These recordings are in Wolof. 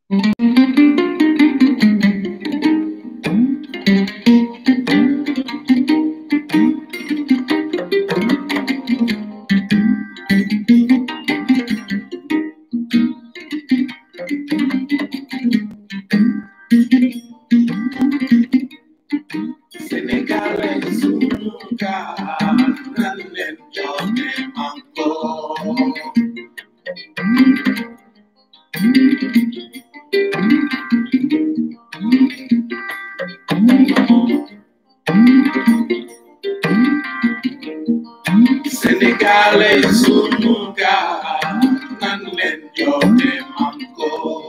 Sénégalais sunu gaal nan leen joxe manko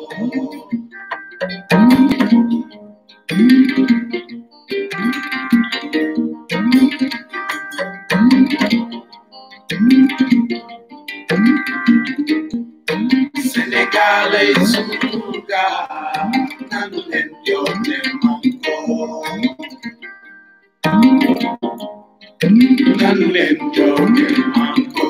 Sénégalais sunu gaal nan leen joxe manko nan leen joxe manko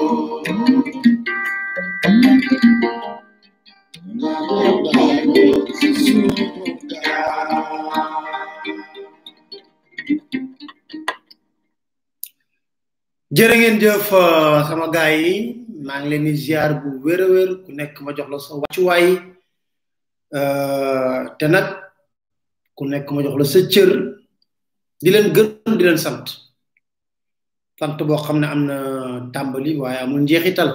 sunu gaal jërë ngeen jëf euh, sama gaay yi maa ngi leen di ziar bu wér a wér ku nekk ma jox la sa wàccuwaay euh, te nag ku nekk ma jox la sa cër di leen gërëm di leen sant sant boo xam ne am na tàmbali waaye amul njeexital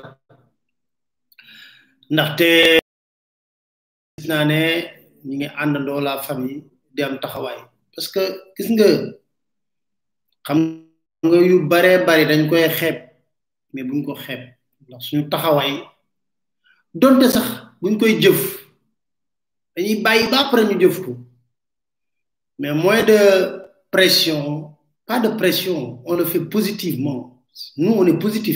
ndaxte gis naa ne ñi ngi àndandoo la famille di am taxawaay parce que gis nga xam nga yu baree bari dañ koy xeeb mais buñ ko xeeb ndax suñu taxawaay donte sax buñ koy jëf dañuy bàyyi ba après ñu jëf ko mais moins de pression pas de pression on le fait positivement nous on est positif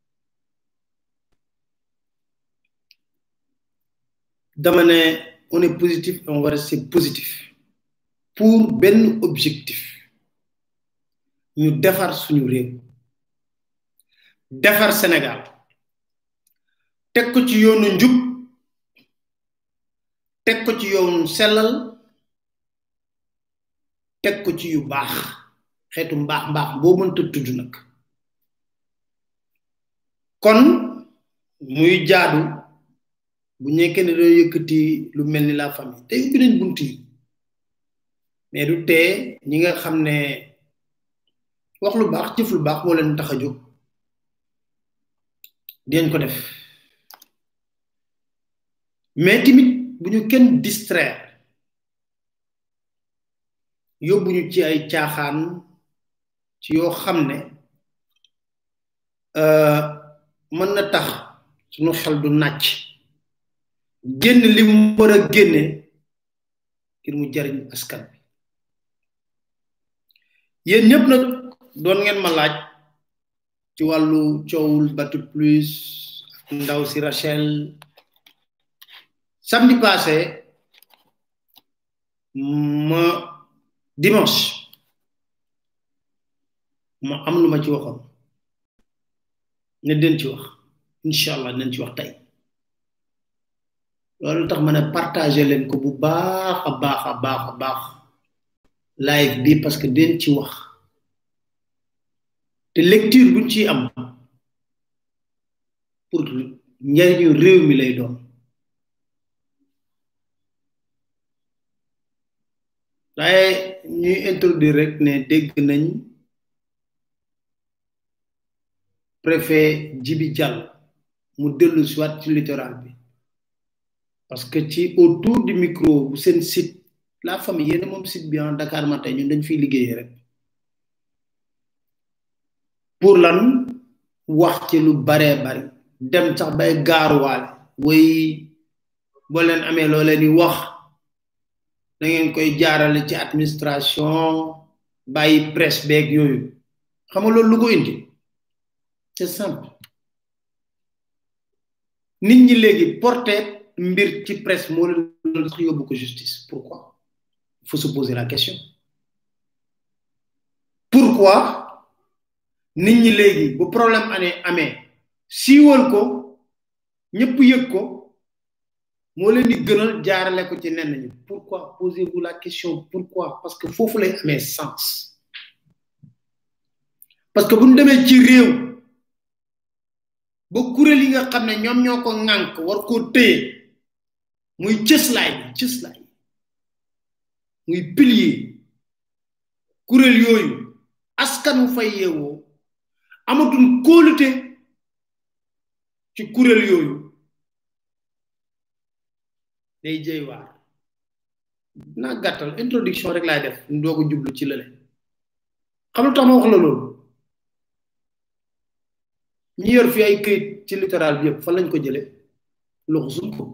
dama ne on est positif et on va rester positif pour benn objectif ñu defar suñu réew defar Sénégal teg ko ci yoonu njub teg ko ci yoonu sellal teg ko ci yu baax xeetu mbaax mbaax boo mënta tudd nag kon muy jaadu bu ñekkee ne doo yëkkati lu mel ni la famille te ubbi nañ bunt yi mais du tee ñi nga xam ne wax lu baax jëf lu baax moo leen tax a jóg dinañ ko def mais tamit bu ñu kenn distraire yóbbu ñu ci ay caaxaan ci yoo xam ne mën na tax suñu xel du nàcc génn li mu war a génne ngir mu jariñ askan bi yéen ñëpp nag doon ngeen ma laaj ci wàllu coowul batu plus ak ndaw si Rachel samedi passé ma dimanche ma am lu ma ci waxoon ne den ci wax incha allah den ci wax tey loolu tax ma ne partagé leen ko bu baax a baax a baax a baax live bi parce que den ci wax te lecture buñ ciy am pour njariñu réew mi lay doon waaye ñuy introduire rek ne dégg nañ préfet Djibi Diallo mu dellu soit ci littoral bi parce que ci autour du micro bu seen site la famille yéen moom site bi en Dakar Matin ñun dañ fiy liggéeyee rek pour lan wax ci lu baree bari dem sax bay gaaruwaale way boo leen amee loo leen di wax da ngeen koy jaarale ci administration bàyyi presse beeg yooyu xam nga loolu lu ko indi c'est simple nit ñi léegi porté mbir ci presse moo leen sax yóbbu ko justice pourquoi il faut se poser la question pourquoi nit ñi léegi bu problème ane amee siiwal ko ñëpp yëg ko moo leen di gënal jaarale ko ci nenn ñi pourquoi posez-vous la question pourquoi parce que foofu lay amee sens parce que bu ñu demee ci réew ba kuréel yi nga xam ne ñoom ñoo ko ŋànk war koo téye muy cëslaay bi cëslaay muy pilier kuréel yooyu askan wu fay yeewoo amatul kóolute ci kuréel yooyu day jëy waar naa gàttal introduction rek laay def ñu doog a jublu ci lële xam lu tax ma wax la loolu ñi yor fi ay këyit ci littoral bi yëpp fan lañ ko jële loxo suñ ko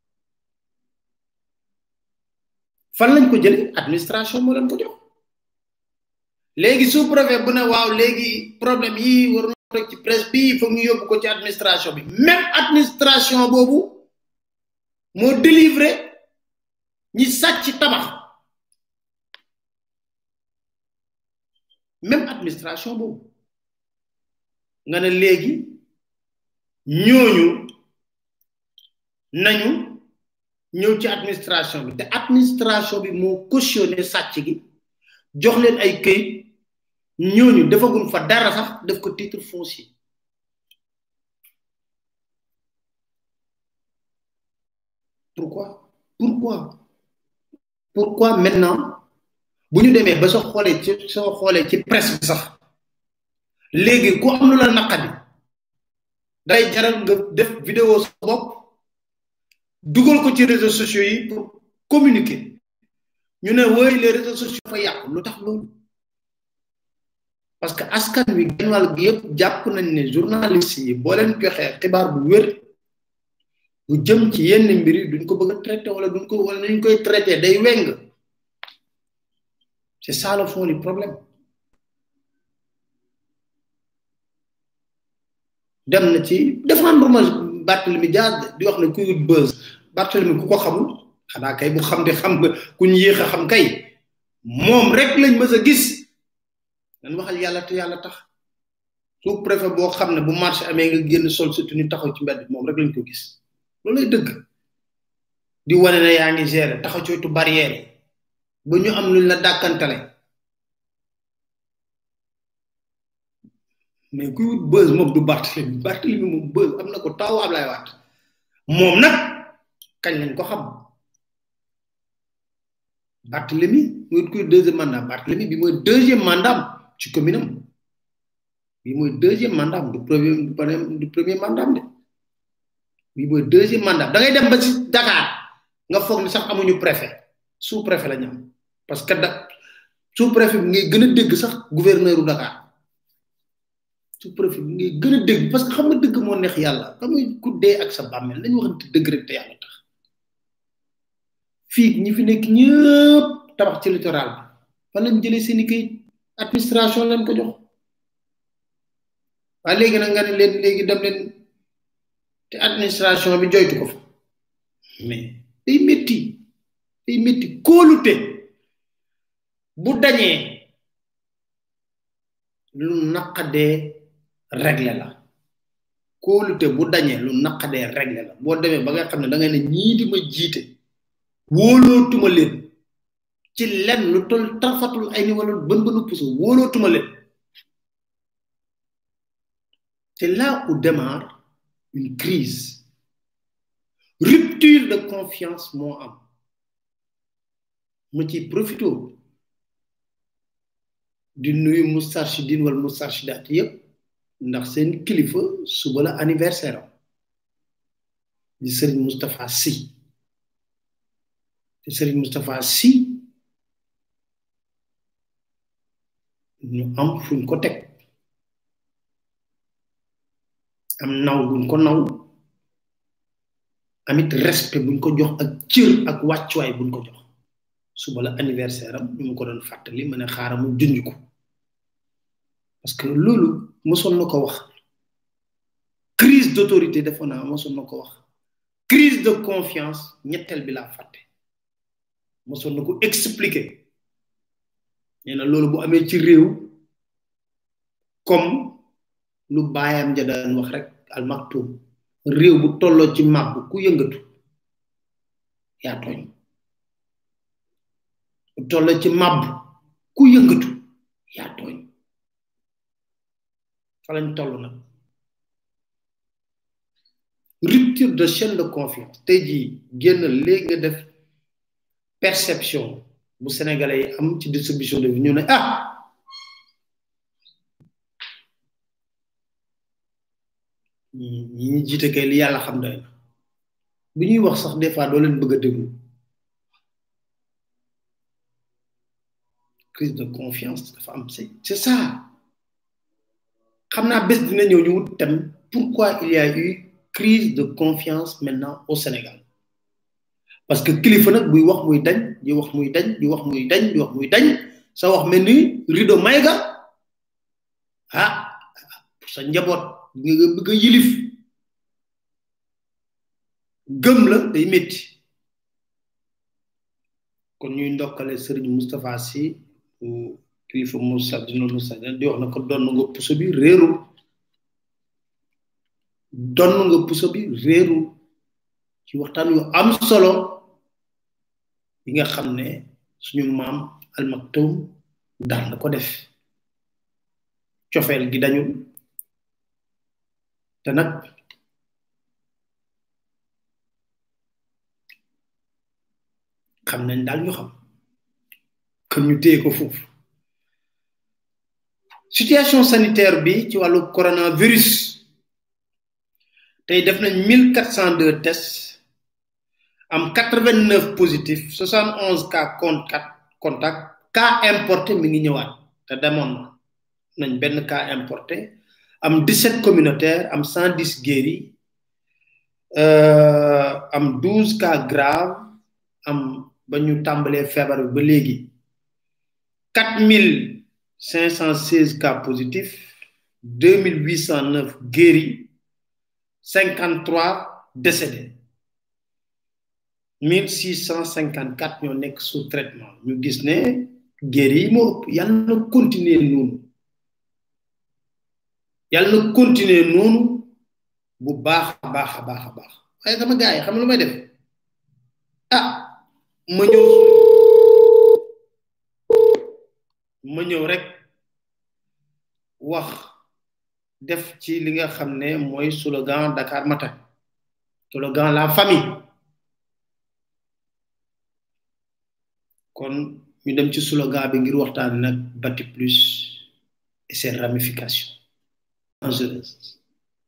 fan lañ ko jële administration moo leen ko jox léegi sous préfet bu ne waaw léegi problème yi war na rek ci presse bi foog ñu yóbbu ko ci administration bi même administration boobu moo délivré ñi sàcc tabax même administration boobu nga ne léegi ñooñu nañu ñëw ci administration bi te administration bi moo cautionné sàcc gi jox leen ay këyit ñooñu defaguñ fa dara sax def ko titre foncier pourquoi pourquoi pourquoi maintenant bu ñu demee ba soo xoolee ci soo xoolee ci presse bi sax léegi ku am lu la naqadi day jaral nga def vidéo sa bopp dugal ko ci réseaux sociaux yi pour communiquer ñu ne woy les réseaux sociaux fa yàqu lu tax loolu parce que askan wi genn wàll gi yëpp jàpp nañ ne journaliste yi boo leen joxee xibaar bu wér bu jëm ci yenn mbir yi duñ ko bëgg a traité wala duñ ko wala nuñ koy traité day weng c'est ça le fond du problème dem na ci défendre ma Barthélemy Diaz di wax ne kuy wut buzz Barthélemy ku ko xamul xanaa kay bu xam de xam nga ku ñu yéex a xam kay moom rek lañ mës a gis dañ waxal yàlla te yàlla tax sous préfet boo xam ne bu marché amee nga génn sol sa tenue taxaw ci mbedd moom rek lañ ko gis loolu lay dëgg di wane ne yaa ngi gérer taxaw ci wetu barrière ba ñu am luñ la dàkkantale mais kuy wut buzz moom du Barthélemy Barthélemy moom buzz am na ko taw Ablaye Wade moom nag kañ lañ ko xam Barthélemy muy wut kuy deuxième mandat Barthélemy bi mooy deuxième mandat ci commune am bi mooy deuxième mandat du premier du premier mandat de bi mooy deuxième mandat da ngay dem ba ci Dakar nga foog ni sax amuñu préfet sous préfet la ñu am parce que da sous préfet bi ngay gën a dégg sax gouverneur u Dakar sous préfet bi ngay gën a dégg parce que xam nga dëgg moo neex yàlla xam nga ku dee ak sa bàmmeel dañu waxante dëgg rek te yàlla tax fii ñi fi nekk ñëpp tabax ci littoral bi fan lañ jëlee seen i kayit administration lañ ko jox waaye léegi nag nga ne leen léegi dem leen te administration bi joytu ko fa mais day métti day métti kóolute bu dañee lu naqadee réglé la kóolute bu dañee lu naqadee réglé la boo demee ba nga xam ne da ngay ne ñii di ma jiite wóolootuma leen ci lenn lu tol tarfatul ay ni wala bën bënu puso wóolootuma leen c'est là où démarre une crise rupture de confiance moo am mu ci profito di nuyu Moustarchidine wala Moustarchidaat yépp ndax seen kilifa suba la anniversaire am di Serigne Moustapha Sy di Serigne Moustapha Sy ñu am fuñ ko teg am naw buñ ko naw amit respect buñ ko jox ak cër ak wàccuwaay buñ ko jox suba la anniversaire am ñu mu ko doon fàttali ma ne xaaral mu junj ko parce que loolu mosoon na ko wax crise d'autorité defoon naa mosoon na ko wax crise de confiance ñetteel bi laa fàtte mosoon na ko expliquer nee na loolu bu amee ci réew comme lu baayam ja daan wax rek al maktum réew bu tolloo ci màbb ku yëngatu yaa tooñ toll ci màbb ku yëngatu yaa tooñ fa lañ toll nag rupture de chaîne de confiance tey jii génn léegi nga def perception bu sénégalais yi am ci distribution de vie ñu ne ah ñi ñi jiite kay li yàlla xam doy na bu ñuy wax sax des fois doo leen bëgg a déglu crise de confiance dafa am c'est c'est ça xam naa bés dina ñëw ñu wut tam pourquoi il y a eu crise de confiance maintenant au Sénégal parce que kilifa nag buy wax muy dañ di wax muy dañ di wax muy dañ di wax muy dañ sa wax mel ni rideau mayga ah sa njaboot nga bëgg a yilif gëm la day métti kon ñuy ndokkale sëriñ Moustapha Sy kilifa Moussa dina Moussa di wax na ko donn nga puso bi réerul donn nga puso bi réerul ci waxtaan yu am solo yi nga xam ne suñu maam almaktum daan na ko def cofeel gi dañul te nag xam nañ daal ñu xam kon ñu téye ko foofu situation sanitaire bi ci wàllu coronavirus tey def nañ mille quatre cent deux tests am quatre vingt neuf positif soixante onze cas contact contact cas importé mi ngi ñëwaat te demoon nañ benn cas importé am 17 communautaires am 110 guéris euh, am 12 cas graves am ba ñu tàmbalee feebar bi ba léegi 4516 cas positifs 2809 guéris 53 décédés 1654 ñoo nekk sous traitement ñu gis ne guéris yi moo ëpp yàlla na continuer noonu yàlla na continuer noonu bu baax a baax a baax a baax waaye sama gars yi xam lu may def ah ma ñëw ma ñëw rek wax def ci li nga xam ne mooy slogan Dakar Matin slogan la famille kon ñu dem ci slogan bi ngir waxtaan nag bati plus et ses ramifications dangereuses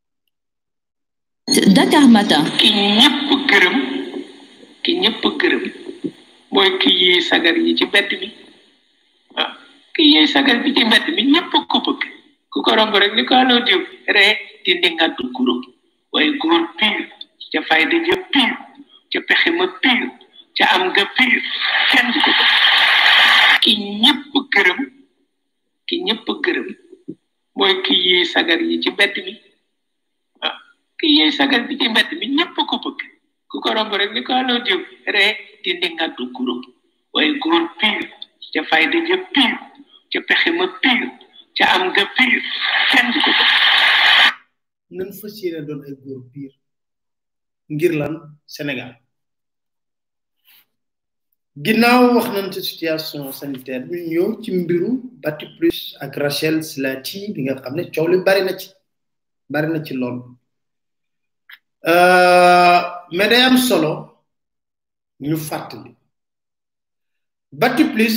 Dakar Matin. ki ñëpp gërëm ki ñëpp gërëm mooy ki yee sagar yi ci mbedd bi ah ki yee sagar bi ci mbedd bi ñëpp ko bëgg ku ko romb rek ni ko aloo diw ree di ndingatu guro waaye góor pire ca fayda ja pire ca pexe ma pire ca am nga pire kenn du ko bëgg ki ñëpp gërëm ki ñëpp gërëm mooy ki yee sagar yi ci mbedd bi ah ki yee sagar bi ci mbedd bi ñëpp ko bëgg ku ko romb rek ni ko aloo diw ree di ndingatu guro waaye góor pire ca fayda ja pire ca pexe ma pire ca am nga pire kenn du ko bëgg nan fas yéene doon ay góor pire ngir lan Sénégal ginnaaw wax nañ ci situation sanitaire bi ñëw ci mbiru Bati Plus ak Rachel Silati bi nga xam ne coow li bari na ci bari na ci lool mais day am solo ñu fàttali Bati Plus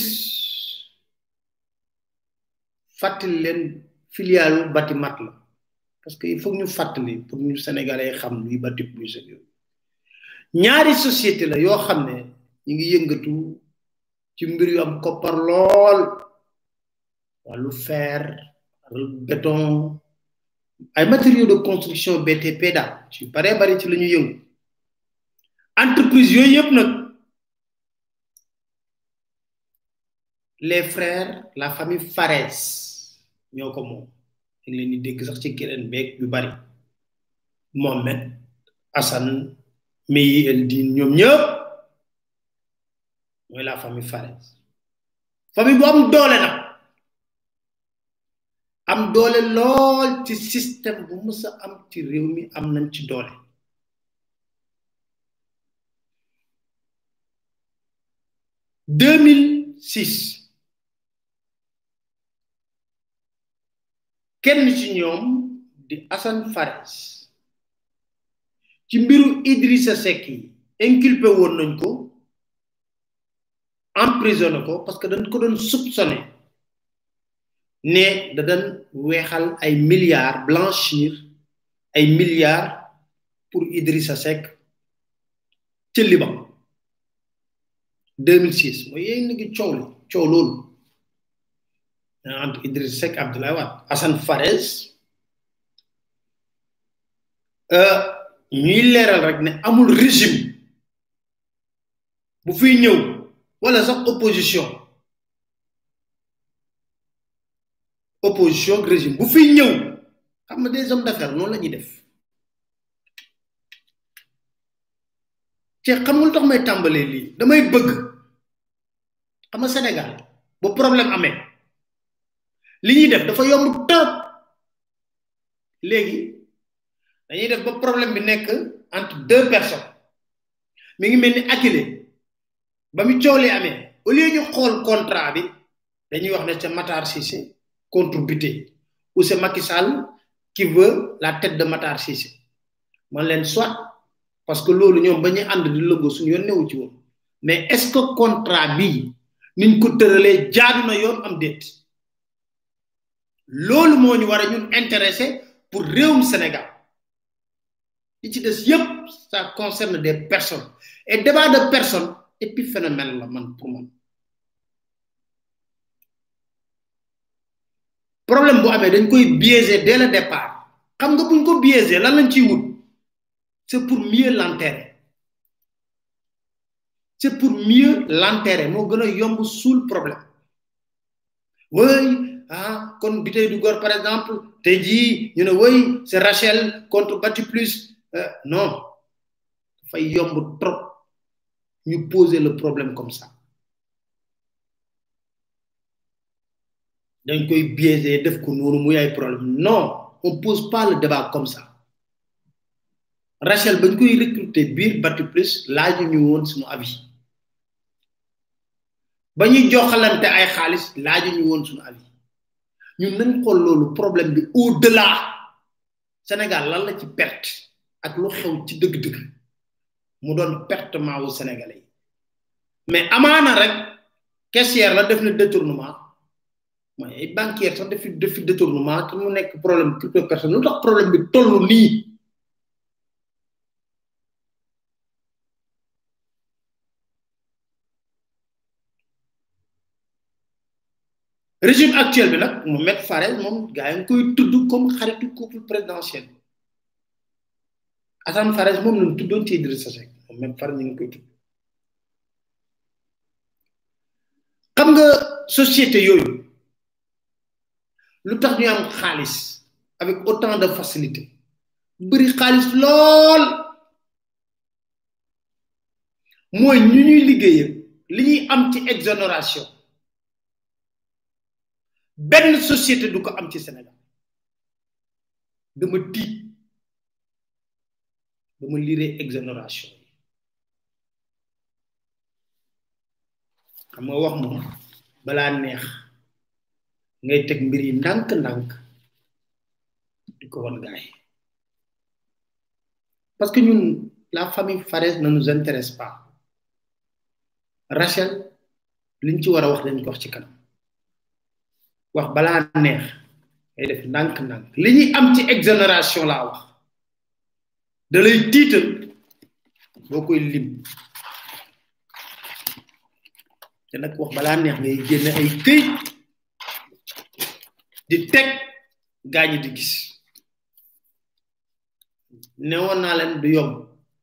fàttali leen filialu Bati Mat la parce que il faut ñu fàttali pour ñu sénégalais xam luy Bati Plus ak yooyu ñaari société la yoo xam ne ñu ngi yëngatu ci mbir yu am koppar lool wàllu fer wàllu béton ay matériaux de construction BTP daal ci bare bari ci la ñu yëngu entreprise yooyu yëpp nag les frères la famille Fares ñoo ko moom dañ leen di dégg sax ci keneen beeg yu bari Mohamed Hassan Meyi Eldin ñoom ñëpp mooy la famille Fares famille bu am doole nag am doole lool ci système bu mës a am ci réew mi am nañ ci doole 2006 kenn ci ñoom di Assane Fares ci mbiru Idrissa Seck yi inculpé woon nañ ko emprisonné ko parce que dañ ko doon soupçonné ne da doon weexal ay milliards blanchir ay milliards pour Idrissa Seck ci Liban 2006 mooy yéen a ngi coow li coow loolu entre Idrissa Seck Abdoulaye Wade Assane Fares ñuy leeral rek ne amul régime bu fiy ñëw wala sax opposition opposition régime bu fiy ñëw xam nga des hommes d'affaires noonu la ñuy def ci xamul tax may tàmbalee lii damay bëgg xam nga Sénégal bu problème amee li ñuy def dafa yomb trop léegi dañuy def ba problème bi nekk entre deux personnes mi ngi mel ni Akile ba mu coow li amee au lieu ñu xool contrat bi dañuy wax ne c'est Matar Cissé contre Buté ou c'est Macky Sall qui veut la tête de Matar Cissé man leen soit parce que loolu ñoom ba ñu ànd di lëggoo suñu yoon newu ci woon mais est-ce que contrat bii niñ ko tëralee jaadu na yoon am déet loolu moo ñu war a ñun intéressé pour réewum Sénégal li ci des yépp ça concerne des personnes et débat de personnes épiphénomène la man pour man problème bu amee dañ koy biaiser dès le départ xam nga buñ ko biaiser lan lañ ciy wut c'est pour mieux l'enterrer c'est pour mieux l'enterrer moo gën a yomb suul problème oui ah kon bitey du gor par exemple tey jii ñu ne oui c'est Rachel contre Bati plus euh, non dafay yomb trop ñu poser le problème comme ça dañ koy biaiser def ko noonu muy ay problème non on pose pas le débat comme ça Rachel bañ koy recruter biir Bati plus laaju ñu woon suñu avis ba ñuy joxalante ay xaalis laaju ñu woon suñu avis ñun nañ xool loolu problème bi au delà Sénégal lan la ci perte ak lu xew ci dëgg-dëgg mu doon pertement wu Sénégalais yi mais amaana rek caissière la def na détournement mooy ay banquière sax defi defi détournement te mu nekk problème crypto personne lu tax problème bi toll nii régime actuel bi nag mu met Fares moom gaa yi ngi koy tudd comme xaritu couple présidentiel Assane Fares moom lañ tuddoon ci Idrissa Seck moom met Fares ñu ngi koy tudd xam nga société yooyu lu tax ñu am xaalis avec autant de facilité bëri xaalis lool mooy ñu ñuy liggéeyee li ñuy am ci exonération benn société du ko am ci Sénégal dama tiit dama lire exonération yi xam nga wax moom balaa neex ngay teg mbir yi ndànk-ndànk di ko wan gaay parce que ñun la famille Fares ne nous intéresse pas Rachel liñ ci war a wax dañ ko wax ci kanam wax balaa neex ngay def ndànk-ndànk li ñuy am ci exonération laa wax da lay tiital boo koy lim te nag wax balaa neex ngay génne ay këyit di teg gaañi di gis newoon naa leen du yomb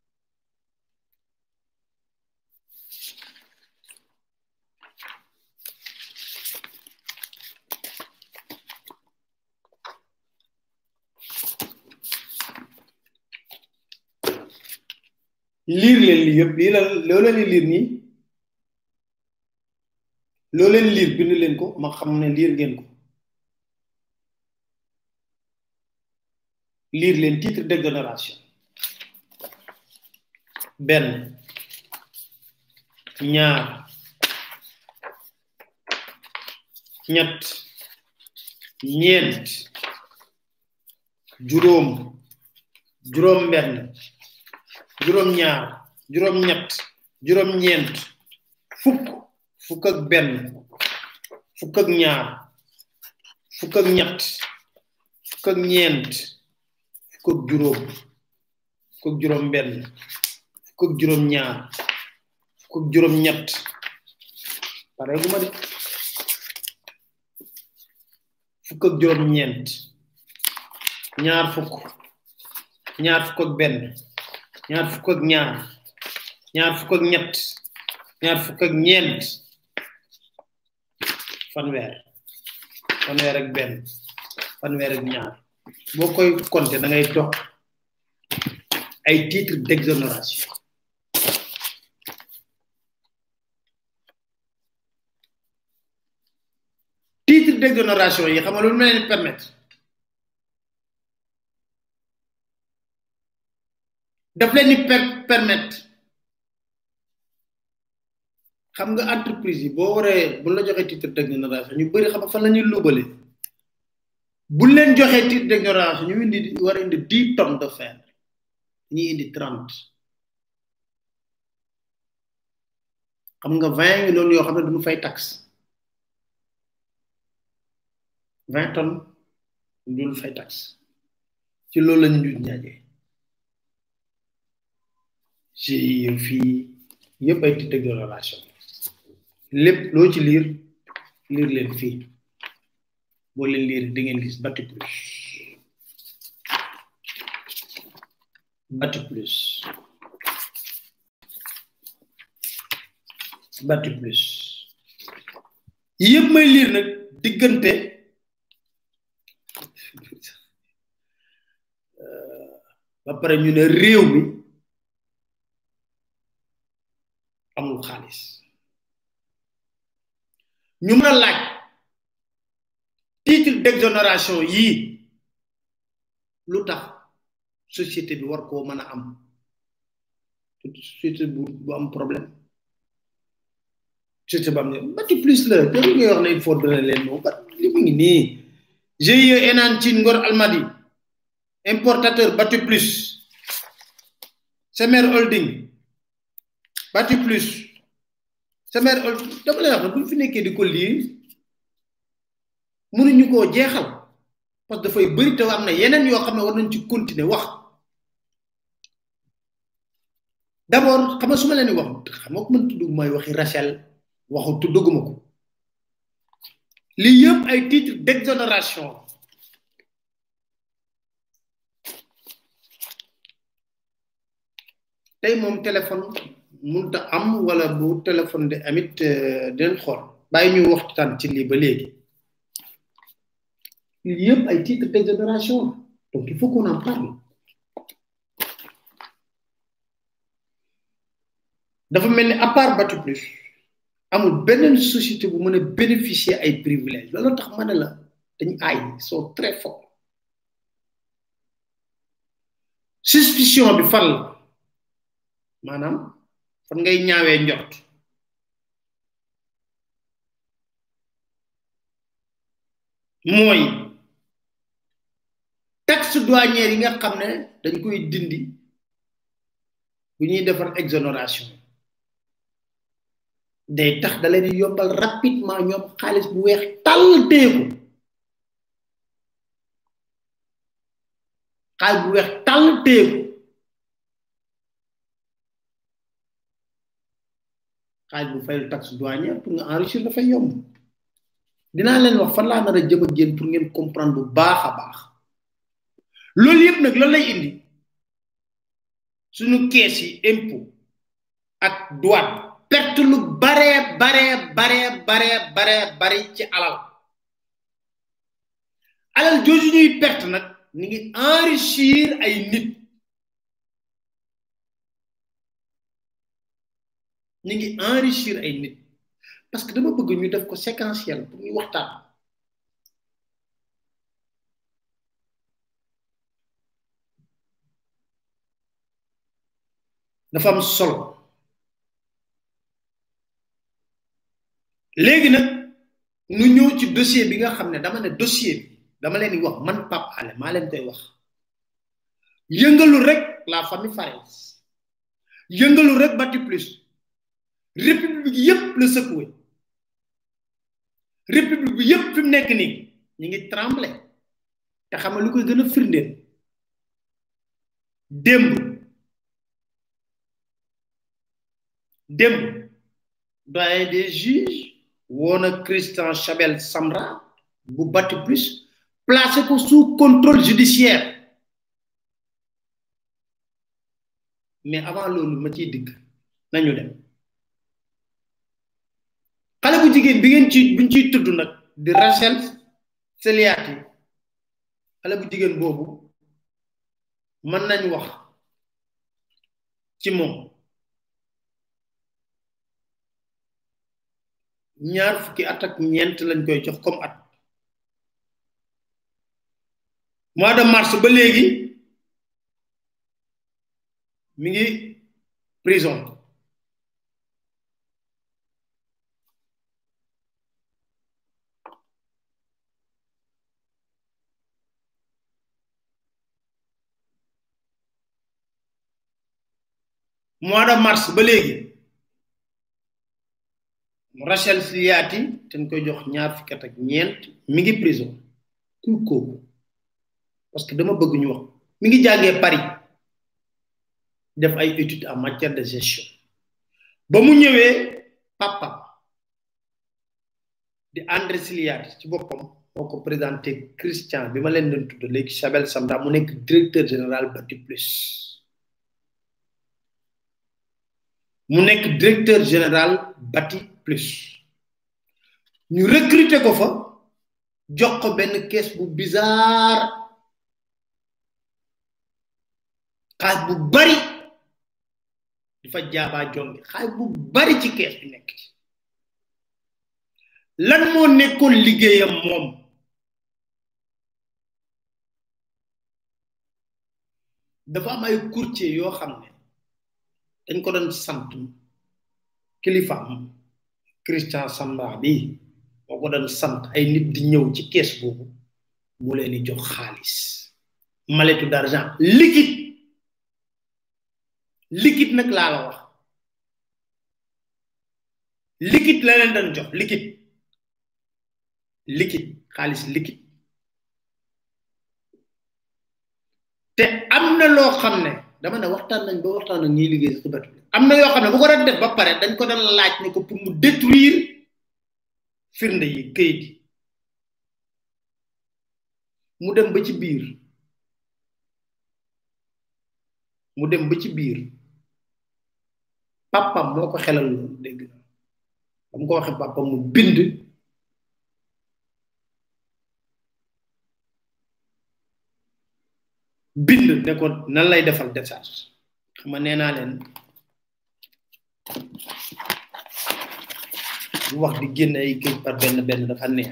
liir leen lii yëpp lii la loo leen liir nii loo leen liir bind leen ko ma xam ne liir ngeen ko liir leen titre d'exonération benn ñaar ñett ñeent juróom juróom benn juróom ñaar juróom ñett juróom ñeent fukk fukk ak benn fukk ak ñaar fukk ak ñett fukk ak ñeent fukk ak juróom fukk ak juróom benn fukk ak juróom ñaar fukk ak juróom ñett pare gu ma de fukk ak juróom ñeent ñaar fukk ñaar fukk ak benn ñaar fukk ak ñaar ñaar fukk ak ñett ñaar fukk ak ñeent fanweer fanweer ak benn fanweer ak ñaar boo koy compter da ngay dox ay titre d'exonération titre d'exonération yi xam nga lu ma leen permettre daf leen di per permettre xam nga entreprise yi boo waree bu la joxee titre d'exonération ñu bëri xam nga fan la ñuy lubale bu leen joxee titre d'exonération ñu indi war a indi dix tonnes de fer ñi indi trente xam nga vingt ngi noonu yoo xam ne duñu fay taxe vingt tonnes duñu fay taxe ci loolu la ñu dut njaajee GIE fii yëpp ay titre d'exonération lépp loo ci liir liir leen fii boo leen liir di ngeen gis bati plus bati plus bati plus yëpp may liir nag diggante ba pare ñu ne réew mi amul xaalis ñu mën a laaj titre d'exonération yii lu tax société bi war koo mën a am société bu bu am problème société bu am ne bati plus la te li ngay wax ne il faut donner leen moom ba li mu ngi nii GIE Enan Cine Ngor Almadi importateur bati plus Semer Holding bati plus Semer Holding dama lay wax ne bu ñu fi nekkee di ko lii mënuñu koo jeexal parce que dafay bëri te am na yeneen yoo xam ne war nañ ci continuer wax d'abord xam nga su ma leen di wax xam nga ko mën tudd mooy waxi Rachel waxu tudduguma ko lii yëpp ay titre d'exonération tey moom téléphone munta am wala bu téléphone de amit dinañ xool bàyyi ñu waxtaan ci lii ba léegi lii yëpp ay titre d'exonération donc il faut qu'on en parle dafa mel ni à part Bati Plus amul beneen société bu mën a bénéficier ay privilèges loolu tax ma ne la dañu aay sont très forts suspicion bi fan la maanaam fan ngay ñaawee njort mooy taxe douanière yi nga xam ne dañ koy dindi bu ñuy defar exonération day tax da leen di yombal rapidement ñoom xaalis bu weex tàll téeku xaalis bu weex tàll téeku xaalis bu fayal taxe douanière pour nga enrichir dafay yomb dinaa leen wax fan laa nar a jëm ak yéen pour ngeen comprendre bu baax a baax loolu yëpp nag loolu lay indi suñu kees yi impôt ak douane perte lu bare bare bare bare bare bare ci alal alal jooju ñuy perte nag ni ngi enrichir ay nit ñu ngi enrichir ay nit parce que dama bëgg ñu def ko séquentiel pour ñu waxtaan dafa am solo léegi nag nu ñëw ci dossier bi nga xam ne dama ne dossier bi dama leen di wax man Pape Alé maa leen koy wax yëngalu rek la famille Fares yëngalu rek Bati Plus république yépp la secoué république bi yépp fi mu nekk nii ñu ngi tremblé te xam nga lu koy gën a firndeel démb démb doyen des juges woon a Christian Chabel Samra bu Bati Plus placé ko sous contrôle judiciaire mais avant loolu ma ciy digg nañu dem xale bu jigéen bi ngeen ci buñ ciy tudd nag di Rachel Seliati xale bu jigéen boobu mën nañ wax ci moom ñaar fukki at ak ñeent lañ koy jox comme at mois de mars ba léegi mi ngi prison mois de mars ba léegi Rachel Sliati dañ koy jox ñaar fukki at ak ñeent mi ngi prison kuy kooku parce que dama bëgg ñu wax mi ngi jàngee Paris def ay études en matière de gestion ba mu ñëwee papa di André Sliati ci boppam moo ko présenté Christian bi ma leen doon tudd léegi Chabel Samra mu nekk directeur général Bati Plus mu nekk directeur général Bati Plus ñu recruter ko fa jox ko benn caisse bu bizarre xaalis bu bari dafa jaabaa jonge xaalis bu bari ci caisse bi nekk ci lan moo nekkoon liggéeyam moom dafa am ay courtier yoo xam ne dañ ko doon sant kilifaam Christian Samba bi moo ko doon sant ay nit di ñëw ci kees boobu mu leen di jox xaalis maletu d'argent liquide liquide nag laa la wax liquide la leen doon jox liquide liquide xaalis liquide te am na loo xam ne dama ne waxtaan nañ ba waxtaan ak ñiy liggéey ci batu am na yoo xam ne bu ko doon def ba pare dañ ko doon laaj ne ko pour mu détruire firnde yi këyit yi mu dem ba ci biir mu dem ba ci biir papam moo ko xelal loolu dégg na ba mu ko waxee papam mu bind bind ne ko nan lay defal décharge xam nga nee naa leen bu wax di génn ay këyit par benn benn dafa neex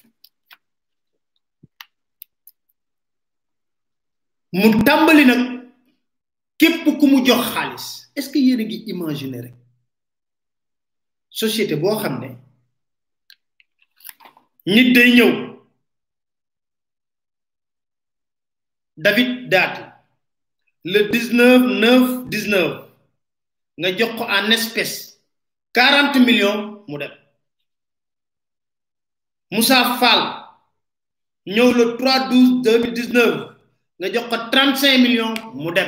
mu tàmbali nag képp ku mu jox xaalis est ce que yéen a ngi imaginer rek société boo xam ne nit day ñëw David Dati le 19 9 19 nga jox ko en espèce 40 millions mu dem Moussa Fall ñëw le 3 12 2019 nga jox ko 35 millions mu dem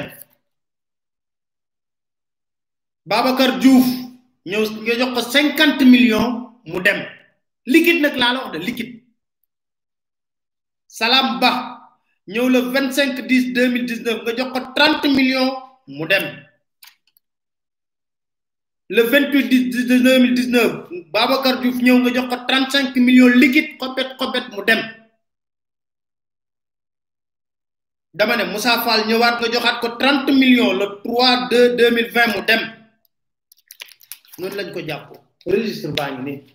Babacar Diouf ñëw nga jox ko 50 millions mu dem liquide nag laa la wax de liquide Salam Ba ñëw le 25 10 2019 nga jox ko 30 millions mu dem le 28 10 2019 Babacar Diouf ñëw nga jox ko 35 millions liquide xobet xobet mu dem dama ne Moussa Fall ñëwaat nga joxaat ko 30 millions le 3 2 2020 mu dem noonu lañ ko jàppoo registre baa ngi nii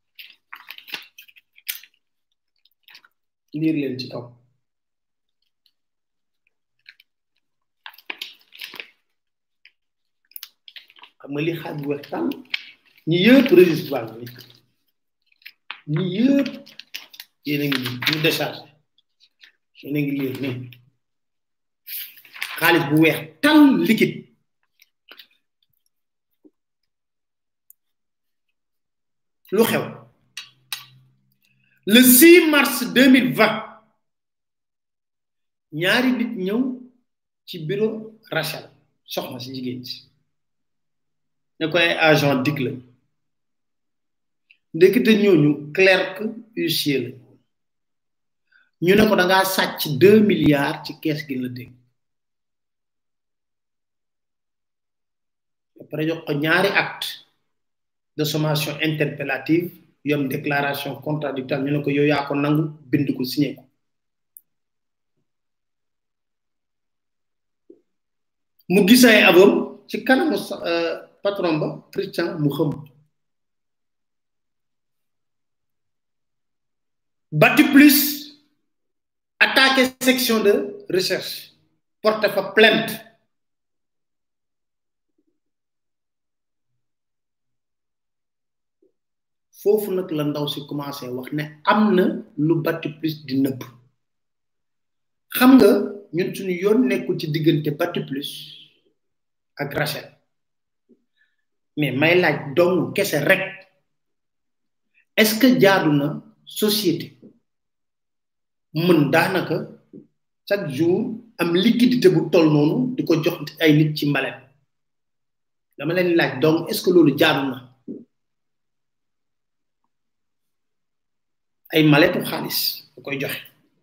liir leen ci kaw xam nga li xaaj bu weex tàll ñi yëpp registre baa ngi nii ñi yëpp yéen a ngi nii ñu déchargé yéen a ngi lire nii xaalis bu weex tal liquide lu xew le 6 mars 2020 ñaari nit ñëw ci bureau Rachel soxna si jigéen si ne ko ay agent dig la ndekete ñooñu clerc huissier la ñu ne ko da ngaa sàcc deux milliards ci kees gi la dégg après jox ko ñaari acte de sommation interpellative yom déclaration contradictoire ñu ne ko yow yaa ko nangu bind ko signé ko mu gis ay avom ci kanamu patron ba Christian mu xam bati plus attaqué section de recherche porte fa plainte foofu nag la ndaw si commencé wax ne am na lu bati plus di nëbb xam nga ñun suñu yoon nekkul ci diggante bati plus ak Rachel mais may laaj dong kese rek est-ce que jaadu na société mën daanaka chaque jour am liquidité bu toll noonu di ko jox ay nit ci mbalet dama leen laaj donc est-ce que loolu jaadu na ay maletu xaalis da koy joxe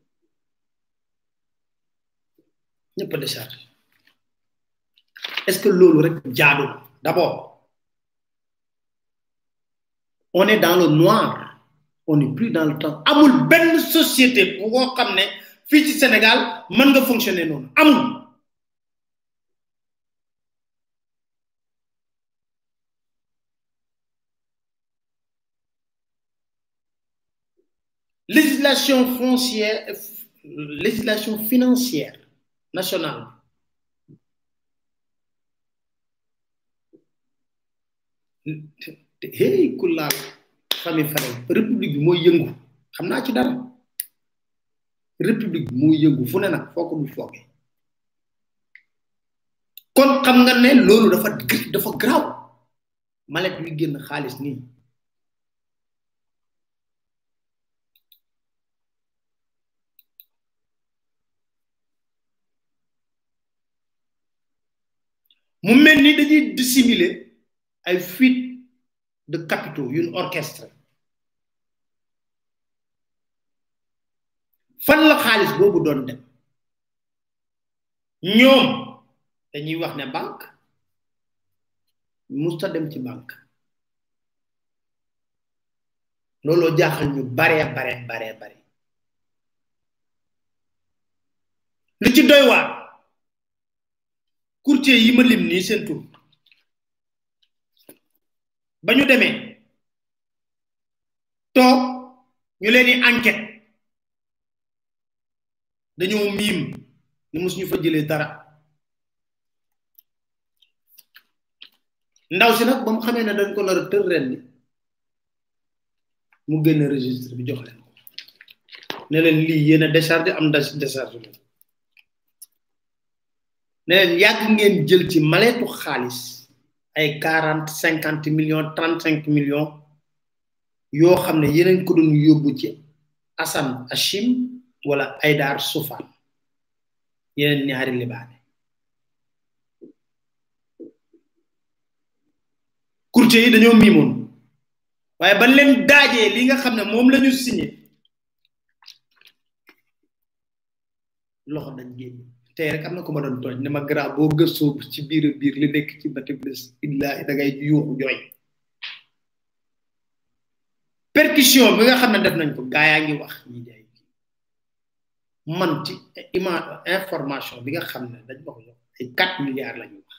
ñëpp a décharge est-ce que loolu rek jaadu na d'abord on est dans le noir on n'est plus dans le temps amul benn société bu ko xam ne fii ci Sénégal mën nga fonctionner noonu amul législation foncière législation financière nationale hey ku laal famille Faye république bi mooy yëngu xam naa ci dara république bi mooy yëngu fu ne nag foo ko du fooge kon xam nga ne loolu dafa dafa graw malet yu génn xaalis nii mu mel ni dañuy dissimuler ay fuite de capitaux yuñ orchestre fan la xaalis boobu doon dem ñoom dañuy wax ne banque musta dem ci banque looloo jaaxal ñu bare bare bare bare li ci doy waar courtier yi ma lim nii seen tur ba ñu demee toog ñu leen di enquête dañoo miim ni mus ñu fa jëlee dara ndaw si nag ba mu xamee ne dañ ko nar a tër ren ni mu génn registre bi jox leen ko ne leen lii yéen a décharge am décharge leen ne leen yàgg ngeen jël ci maleetu xaalis ay quarante cinquante millions trente cinq millions yoo xam ne yeneen ko doon yóbbu ci Assane Achim wala Aydar Soufane yeneen ñaari libaane courtier yi dañoo miimoon waaye ba leen daajee li nga xam ne moom la ñu signé loxo dañ génn tey rek am na ko ma doon tooñ ne ma grand boo gëstoo ci biir biir li nekk ci bati plus illahi da ngay yuuxu jooy percussion bi nga xam ne def nañ ko gaa yaa ngi wax ñi jaay man ci ima information bi nga xam ne dañ ma ko jox ay quatre milliards la ñu wax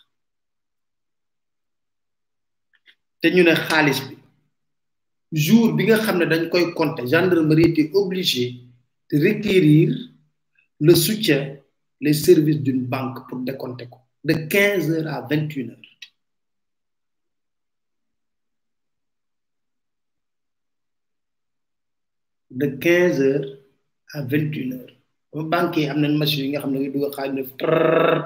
te ñu ne xaalis bi jour bi nga xam ne dañ koy compter gendarmerie était obligé de requérir le soutien les services d'une banque pour décompter ko de 15 heures à 21 heures de 15 heures à 21 heures ba banque yi am nañ machine yi nga xam ne nga dugg xaalis def trrr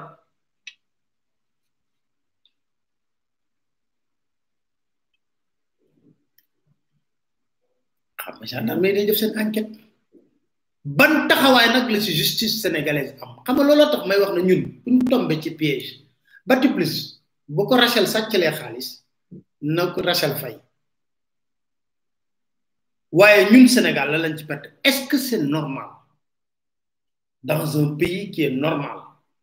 xam nga gendarmerie day def seen enquête ban taxawaay nag la ci justice sénégalaise am xam nga looloo tax may wax na ñun buñ tombé ci piège bati plus bu ko Rachel sàccalee xaalis na ko Rachel fay waaye ñun Sénégal la lañ ci perte est-ce que c'est normal dans un pays qui est normal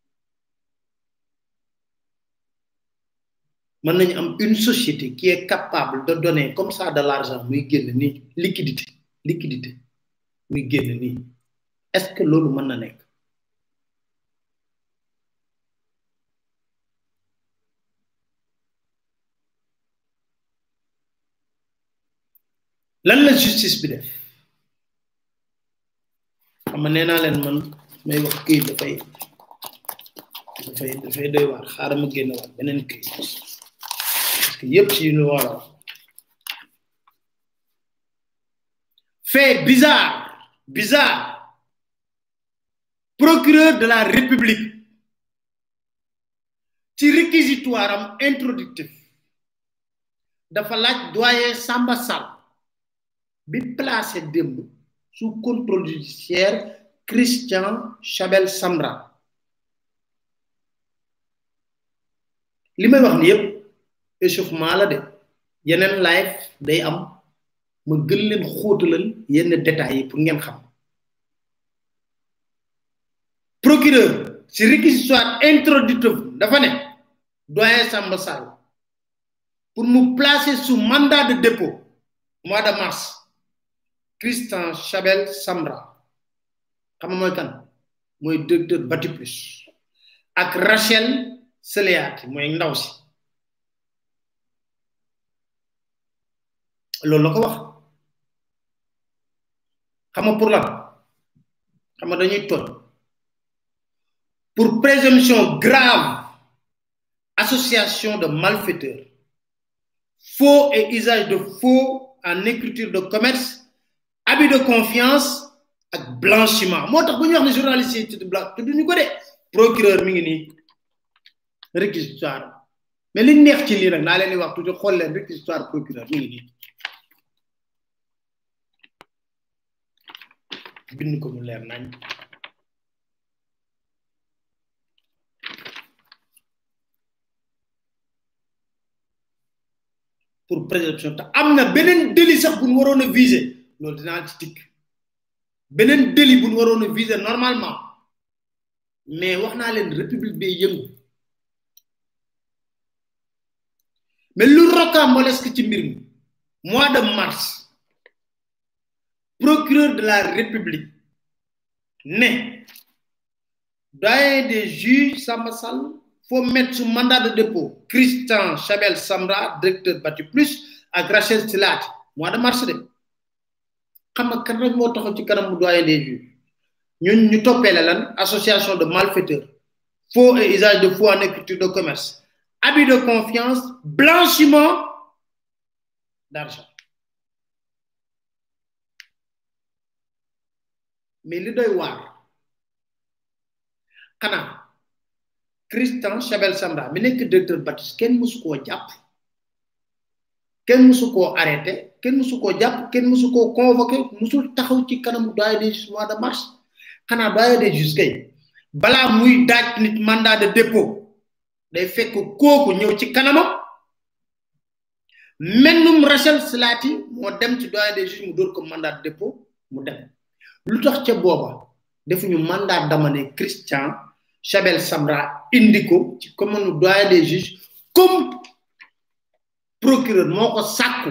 mën nañu am une société qui est capable de donner comme ça de l'argent muy génn nii liquidité liquidité muy génn nii est-ce que loolu mën na nekk lan la justice bi def xam nga nee naa leen man may wax këyit dafay dafay dafay doy waar xaaral ma génn waat beneen këyit parce que yépp ci lu war a wax fait bizarre bizarre procureur de la république ci réquisitoire am introductif dafa laaj doyen Samba Sall bi placé démb sous contrôle judiciaire Christian Chabel Samra li may wax ni yépp échauffement la de yeneen live day am ma gën leen xóotalal yenn détails yi pour ngeen xam procureur ci réquisitoire introductif dafa ne doyen Samba Sall pour mu placer sous mandat de dépôt mois de mars Christian Chabel Samra xam nga mooy kan mooy directeur Batiplus ak Rachel Seleati mooy ndaw si loolu la ko wax xam nga pour lan xam nga dañuy tooñ pour présomption grave association de malfaiteurs faux et usage de faux en écriture de commerce abus de confiance ak blanchiment moo tax bu ñu wax ne journaliste yi tudd blanc tudd ñu ko de procureur mi ngi nii réquisitoire mais li neex ci lii nag naa leen di wax tuuti xool leen réquisitoire procureur mi ngi nii bind ko mu leer nañ pour présomption te am na beneen délit sax bu ñu waroon a viser loolu dinaa ci tikk beneen délit bu ñu waroon a viser normalement mais wax naa leen république bay yëngu mais lu rocambolesque ci mbir mi mois de mars procureur de la république ne doyen des juges Samba Sall faut mettre sous mandat de dépôt Christian Chabel Samra directeur Bati Plus ak Rachel Silat mois de mars de xam nga kan rek moo taxaw ci kanam mu doyen des juges ñun ñu toppee la lan association de malfaiteurs faux et usage de faux en écriture de commerce abus de confiance blanchiment d'argent mais li doy waar xanaa Christian Chabel Samra mi nekk directeur Batis kenn mësu koo jàpp kenn mësu koo arrêté kenn mësu koo jàpp kenn mësu koo convoqué mësul taxaw ci kanamu doyen des juges mois de mars xanaa doyen des juges kay balaa muy daaj nit mandat de dépôt day fekk kooku ñëw ci kanamam mennum Rachel Slati moo dem ci doyen des juges mu dóor ko mandat de dépôt mu dem lu tax ca booba defuñu mandat d'amener Christian Chabel Samra indi ko ci commune doyen des juges comme procureur moo ko sàkku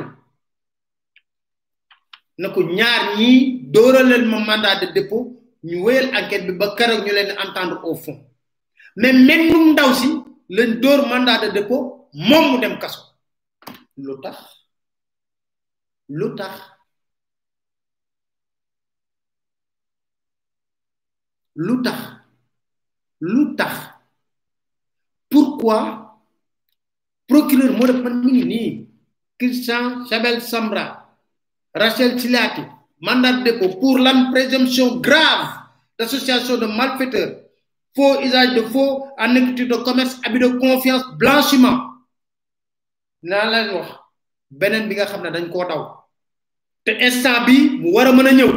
na ko ñaar ñii dóoraleel ma mandat de dépôt ñu wéyal enquête bi ba keroog ñu leen entendre au fond mais mennum ndaw si lañ dóor mandat de dépôt moom mu dem kaso lu tax lu tax lu tax lu tax pourquoi procureur moo def man mi ngi nii Christian Chabel Samra Rachel Silati mandat de dépôt pour la présomption grave d'association de malfaiteurs faux usage de faux en écriture de commerce abus de confiance blanchiment naa leen wax beneen bi nga xam ne dañ koo daw te instant bi mu war a mën a ñëw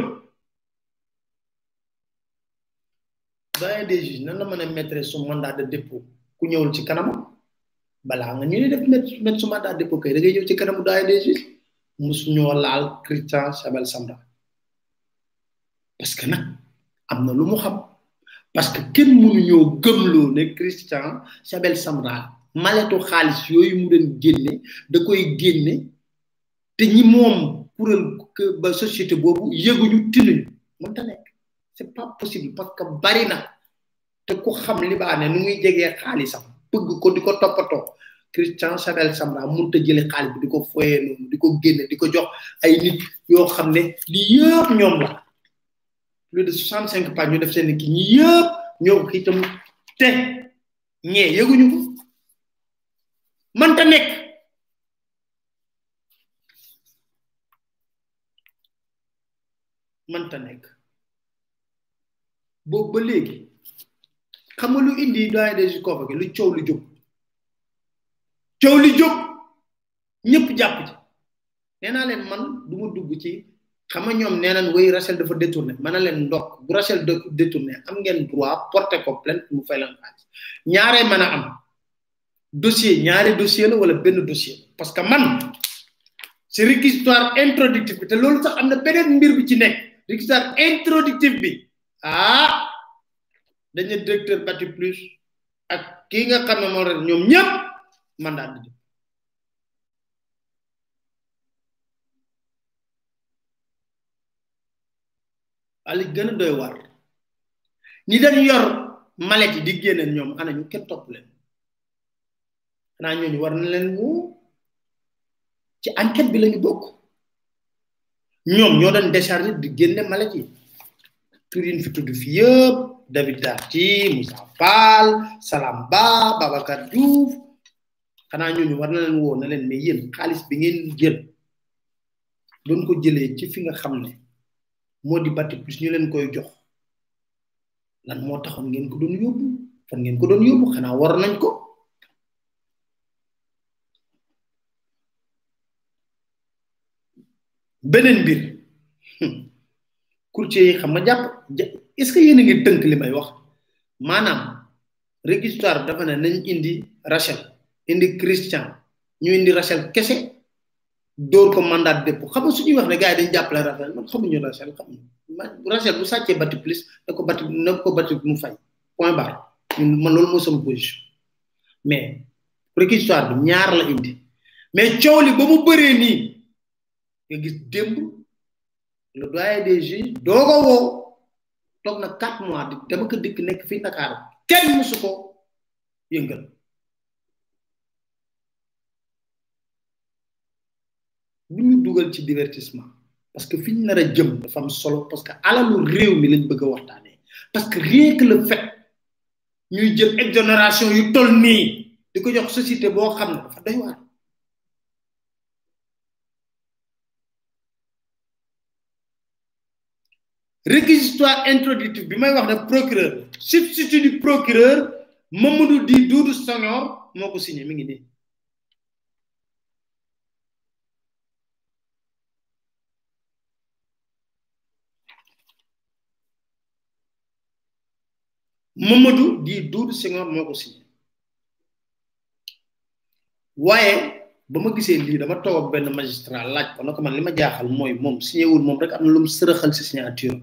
doyen des juges nan la mën a mettre su mandat de dépôt ku ñëwul ci kanamam balaa nga ñu ne def mettre mettre su mandat de dépôt kay da ngay ñëw ci kanamu doyen des juges musu ñoo laal Christian Chabel Sambra parce que nag am na lu mu xam parce que kenn mënu ñoo gëmloo ne Christian Chabel Sambra maletu xaalis yooyu mu doon génne da koy génne te ñi moom kuréel ba société boobu yëguñu tinuñu mënta nekk c'est pas possible parce que bari na te ku xam libaane nu muy jegee xaalisam bëgg ko di ko toppatoo Christian Chabel Sambra mënut a jële xaalis bi di ko foyee noonu di ko génne di ko jox ay nit yoo xam ne lii yëpp ñoom la plus de soixante cinq pages ñu def seen ki ñi yëpp ñoo ko itam te ñee yëguñu ko mënta nekk mënta nekk boobu ba léegi xam nga lu indi doyen des juges convoqué lu coow lu jóg coow li jóg ñëpp jàpp ci nee naa leen man du ma dugg ci xam nga ñoom nee nañ way Rachel dafa détourné ma ne leen ndok bu Rachel détourné am ngeen droit porter ko plainte mu fay leen xaalis ñaaree mën a am dossier ñaari dossier la wala benn dossier parce que man c'est réquisitoire introductif bi te loolu sax am na beneen mbir bi ci nekk réquisitoire introductif bi ah dañu directeur bati plus ak kii nga xam ne moo rek ñoom ñëpp mandat di jëm ali gën a doy war ñi dañ yor malet yi di génneen ñoom ana ñu kenn topp leen xanaa ñooñu war na leen woo ci enquête bi lañu bokk ñoom ñoo doon déchargé di génne malet yi tur yi fi tudd fi yëpp David Darty Moussa Fall Salam Ba Babacar Diouf xanaa ñooñu war na leen woo na leen mais yéen xaalis bi ngeen jël doon ko jëlee ci fi nga xam ne moo di batti plus ñu leen koy jox lan moo taxoon ngeen ko doon yóbbu fan ngeen ko doon yóbbu xanaa war nañ ko beneen mbir courtier yi xam nga jàpp est-ce que yéen a ngi tënk li may wax maanaam réquisitoire dafa ne nañ indi Rachel indi Christian ñu indi Rachel kese dóor ko mandat de dépôt xam nga suñuy wax ne gars yi dañ jàppale Rachel man xamuñu Rachel xamuñu Rachel bu sàccee bati plus da ko bati na ko bati mu fay point barre man loolu mooy sama position mais réquisitoire bi ñaar la indi mais coow li ba mu bëree nii nga gis démb le doyen des juges doo ko woo toog na quatre mois di dama ko dikk nekk fii Dakar kenn musu ko yëngal bu ñu dugal ci divertissement parce que fi ñu nar a jëm dafa am solo parce que alalu réew mi lañ bëgg a waxtaanee parce que rien que le fait ñuy jël exonération yu toll nii di ko jox société boo xam ne dafa doy waar réquisitoire introductif bi may wax ne procureur substitut du procureur Mamadou Di Doudou Senghor moo ko signé mi ngi nii Mamadou Di Doudou Senghor moo ko signé waaye ba ma gisee lii dama toog ak benn magistrat laaj ko na ko man li ma jaaxal mooy moom signé wul moom rek am na lu mu sërëxal si signature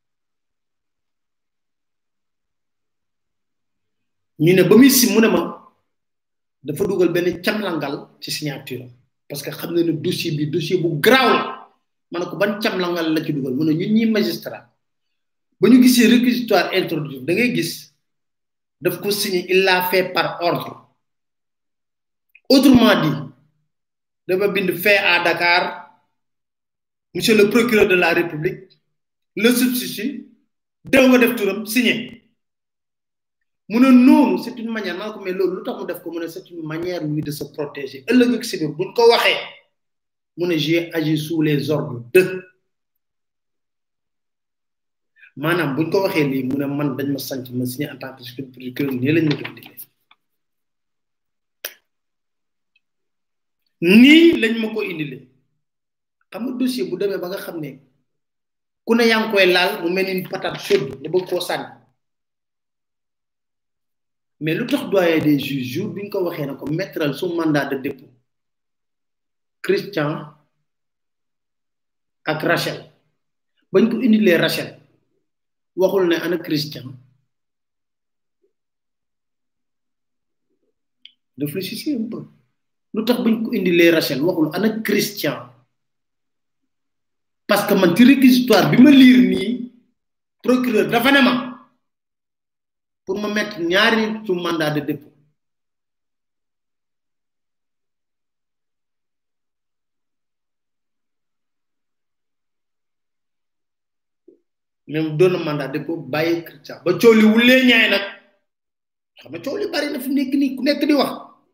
ñu ne ba muy si mu ne ma dafa dugal benn camlangal ci signature parce que xam na ne dossier bi dossier bu garaaw la ma ne ko ban camlangal la ci dugal mu ne ñun ñi magistrat ba ñu gisee réquisitoire introductif da ngay gis daf ko signé il l'a fait par ordre autrement dit dafa bind fait à Dakar monsieur le procureur de la République le substitut dew nga def turam signé mu ne noonu c'est une manière maa ko mais loolu lu tax mu def ko mu ne c'est une manière lui de se protéger ëllëg ak si biir buñ ko waxee mu ne j'ai agi sous les ordres de maanaam buñ ko waxee lii mu ne man dañ ma sant ma signé en tant que procureur nii lañ ma ko indilee nii lañ ma ko indilee xam nga dossier bu demee ba nga xam ne ku ne yaa ngi koy laal mu mel ni patate chaude nga bëgg koo sànni mais lu tax doyen des juges jour bi ñu ko waxee na ko mettre sous mandat de dépôt Christian ak Rachel bañ ko indilee Rachel waxul ne ana Christian réfléchissez un peu lu tax bañ ko indilee Rachel waxul ana Christian parce que man ci réquisitoire bi ma lire nii procureur dafa ne ma pour ma mettre ñaari nit sous mandat de dépôt même doon na mandat de dépôt bàyyi Christian ba coow li wulee ñaay nag xam nga coow li bari na fi nekk nii ku nekk di wax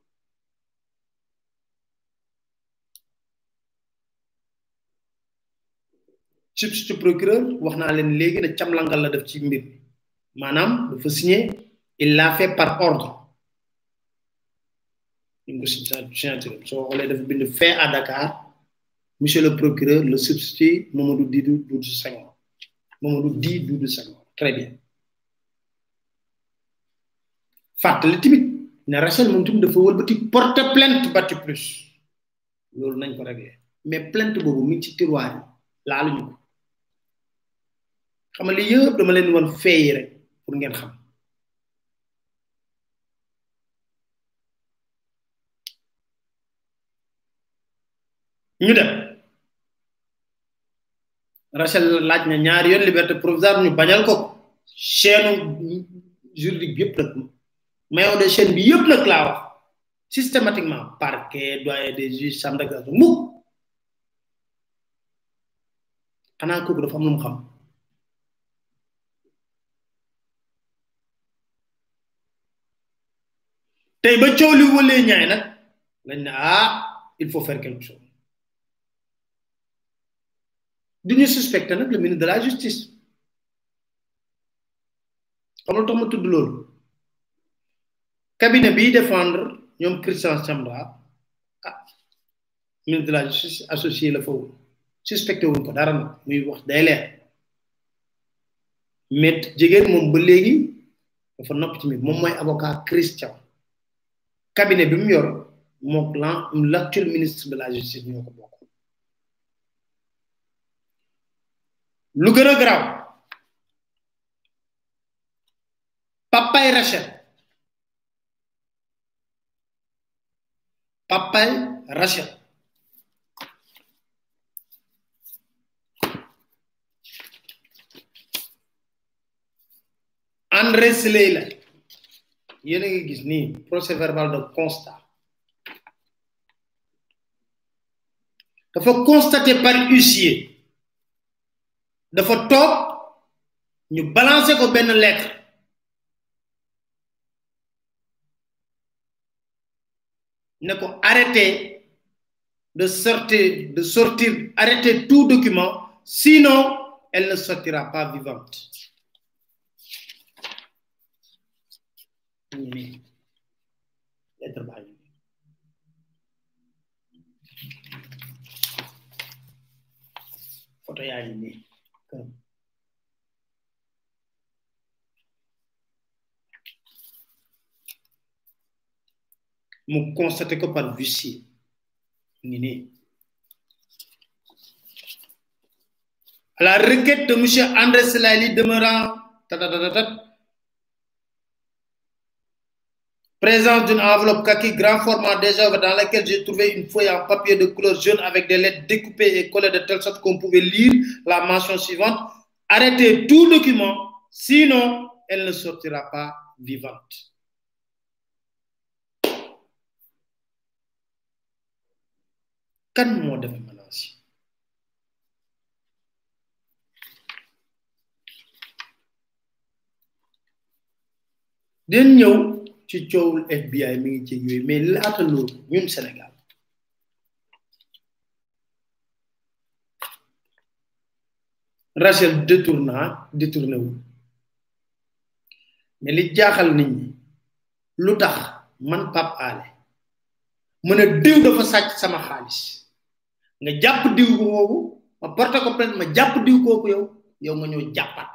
substitut procureur wax naa leen léegi ne camlangal la def ci mbir maanaam dafa signé il l'a fait par ordre ñu ko signature soo xoolee dafa bind fait à Dakar monsieur le procureur le substitut Mamadou Didou Doudou Senghor Mamadou Di Doudou Senghor très bien fàttali tamit ne Rachel moom tamit dafa wëlbati porte plainte batti plus loolu nañ ko réglé mais plainte boobu mi ci tiroir yi laaluñu ko xam nga li yëpp dama leen wan feeyi rek pour ngeen xam ñu dem Rachel laaj na ñaari yoon liberté provisoire ñu bañal ko chaîne juridique bi yëpp nag maillon de chaîne bi yëpp nag laa wax systématiquement parquet doyen des juges chambre d'accusation mukk xanaa kooku dafa am lu mu xam tey ba coow li wëlee ñaay nag lañ ne ah il faut faire quelque chose du ñu suspecté nag le ministre de la justice xam nga tax ma tudd loolu cabinet biy défendre ñoom Christian Sambra ah ministre de la justice associé la foofu suspecté wuñ ko dara nag muy wax day leer mais jigéen moom ba léegi dafa nopp ci mbir moom mooy avocat Christian cabinet bi mu yor mook lan l'actuel ministre de la justice ñoo ko bokk lu gën a garaaw papay Rachel papay Rachel André Slay la yéen a ngi gis nii procès verbal de constat dafa constaté par huissier dafa toog ñu balancé ko benn lettre ne ko arrêté de sortir de sortir arrêter tout document sinon elle ne sortira pas vivante ñu nii lettre baa ngi photo yaa ngi nii këram mu constaté ko par huissier ngi nii à la requête de monsieur André Selali demeurant tatatatatat présence d'une enveloppe kaki grand format déjà dans laquelle j'ai trouvé une feuille en papier de couleur jaune avec des lettres découpées et collées de telle sorte qu'on pouvait lire la mention suivante. Arrêtez tout document, sinon elle ne sortira pas vivante. Kan moo def menace yi den ñëw ci coowul FBI mi ngi ci yooyu mais laata loolu ñun Sénégal Rachel détourna détourné wu mais li jaaxal nit ñi lu tax man Pape Alé mën a diw dafa sàcc sama xaalis nga jàpp diw boobu ma porté ko plainte ma jàpp diw kooku yow yow nga ñëw jàppat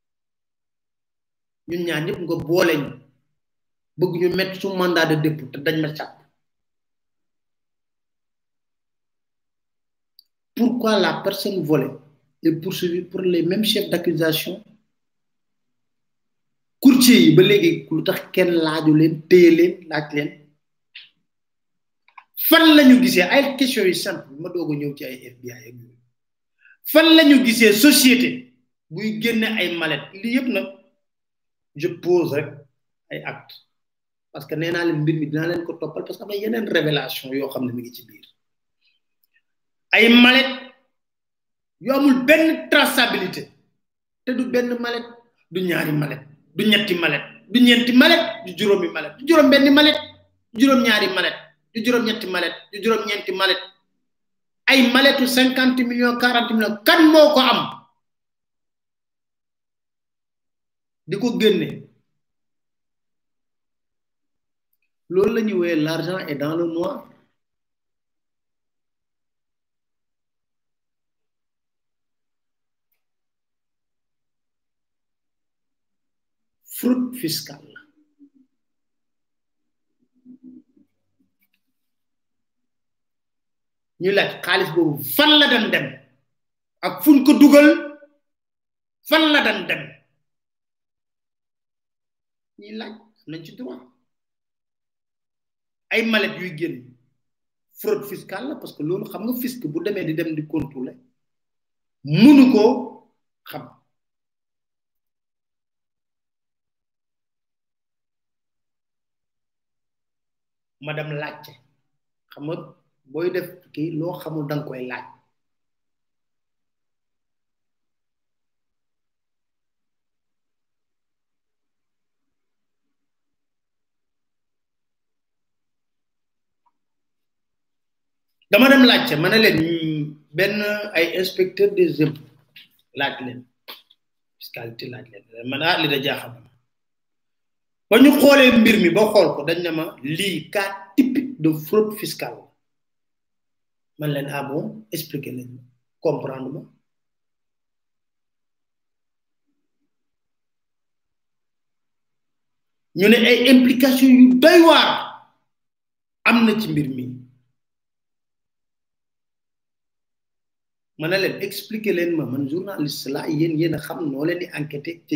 ñun ñaar ñëpp nga boole ñu bëgg ñu mettre su mandat de dépôt te dañ ma càpp pourquoi la personne volée est poursuivie pour les mêmes chefs d'accusation courtier yi ba léegi lu tax kenn laaju leen téye leen laaj leen fan lañu gisee ay question yu simple ma doog a ñëw ci ay FBI ak yooyu fan lañu gisee société buy génne ay mallette lii yëpp nag je pose rek ay acte parce que nee naa leen mbir mi dinaa leen ko toppal parce que am na yeneen révélation yoo xam ne mi ngi ci biir ay mallette yoo amul benn traçabilité te du benn mallette du ñaari mallette du ñetti mallette du ñeenti mallette du juróomi mallette du juróom benn mallette du juróom ñaari mallette du juróom ñetti mallette du juróom ñeenti mallette ay mallettu cinquante millions quarante millions kan moo ko am di ko génne loolu la ñuy woowee l'argent est dans le noir fraude fiscale la ñu laaj xaalis boobu fan la dan dem ak fuñ ko dugal fan la dan dem ñuy laaj nañ ci droit ay mallette yuy génn fraude fiscale la parce que loolu xam nga fisc bu demee di dem di contrôler munu koo xam madame laajte xam nga booy def kii loo xamul danga koy laaj dama dem laajte ma ne leen benn ay inspecteur des impôts laaj leen fiscalité laaj leen man ah li da jaaxal na ba ñu xoolee mbir mi ba xool ko dañ ne ma lii cas typique de fraude fiscale man leen ah bon expliquer leen comprendre ma ñu ne ay implication yu doy waar am na ci mbir mi ma ne leen expliquer leen ma man journaliste la yéen yéen a xam noo leen di enquêter te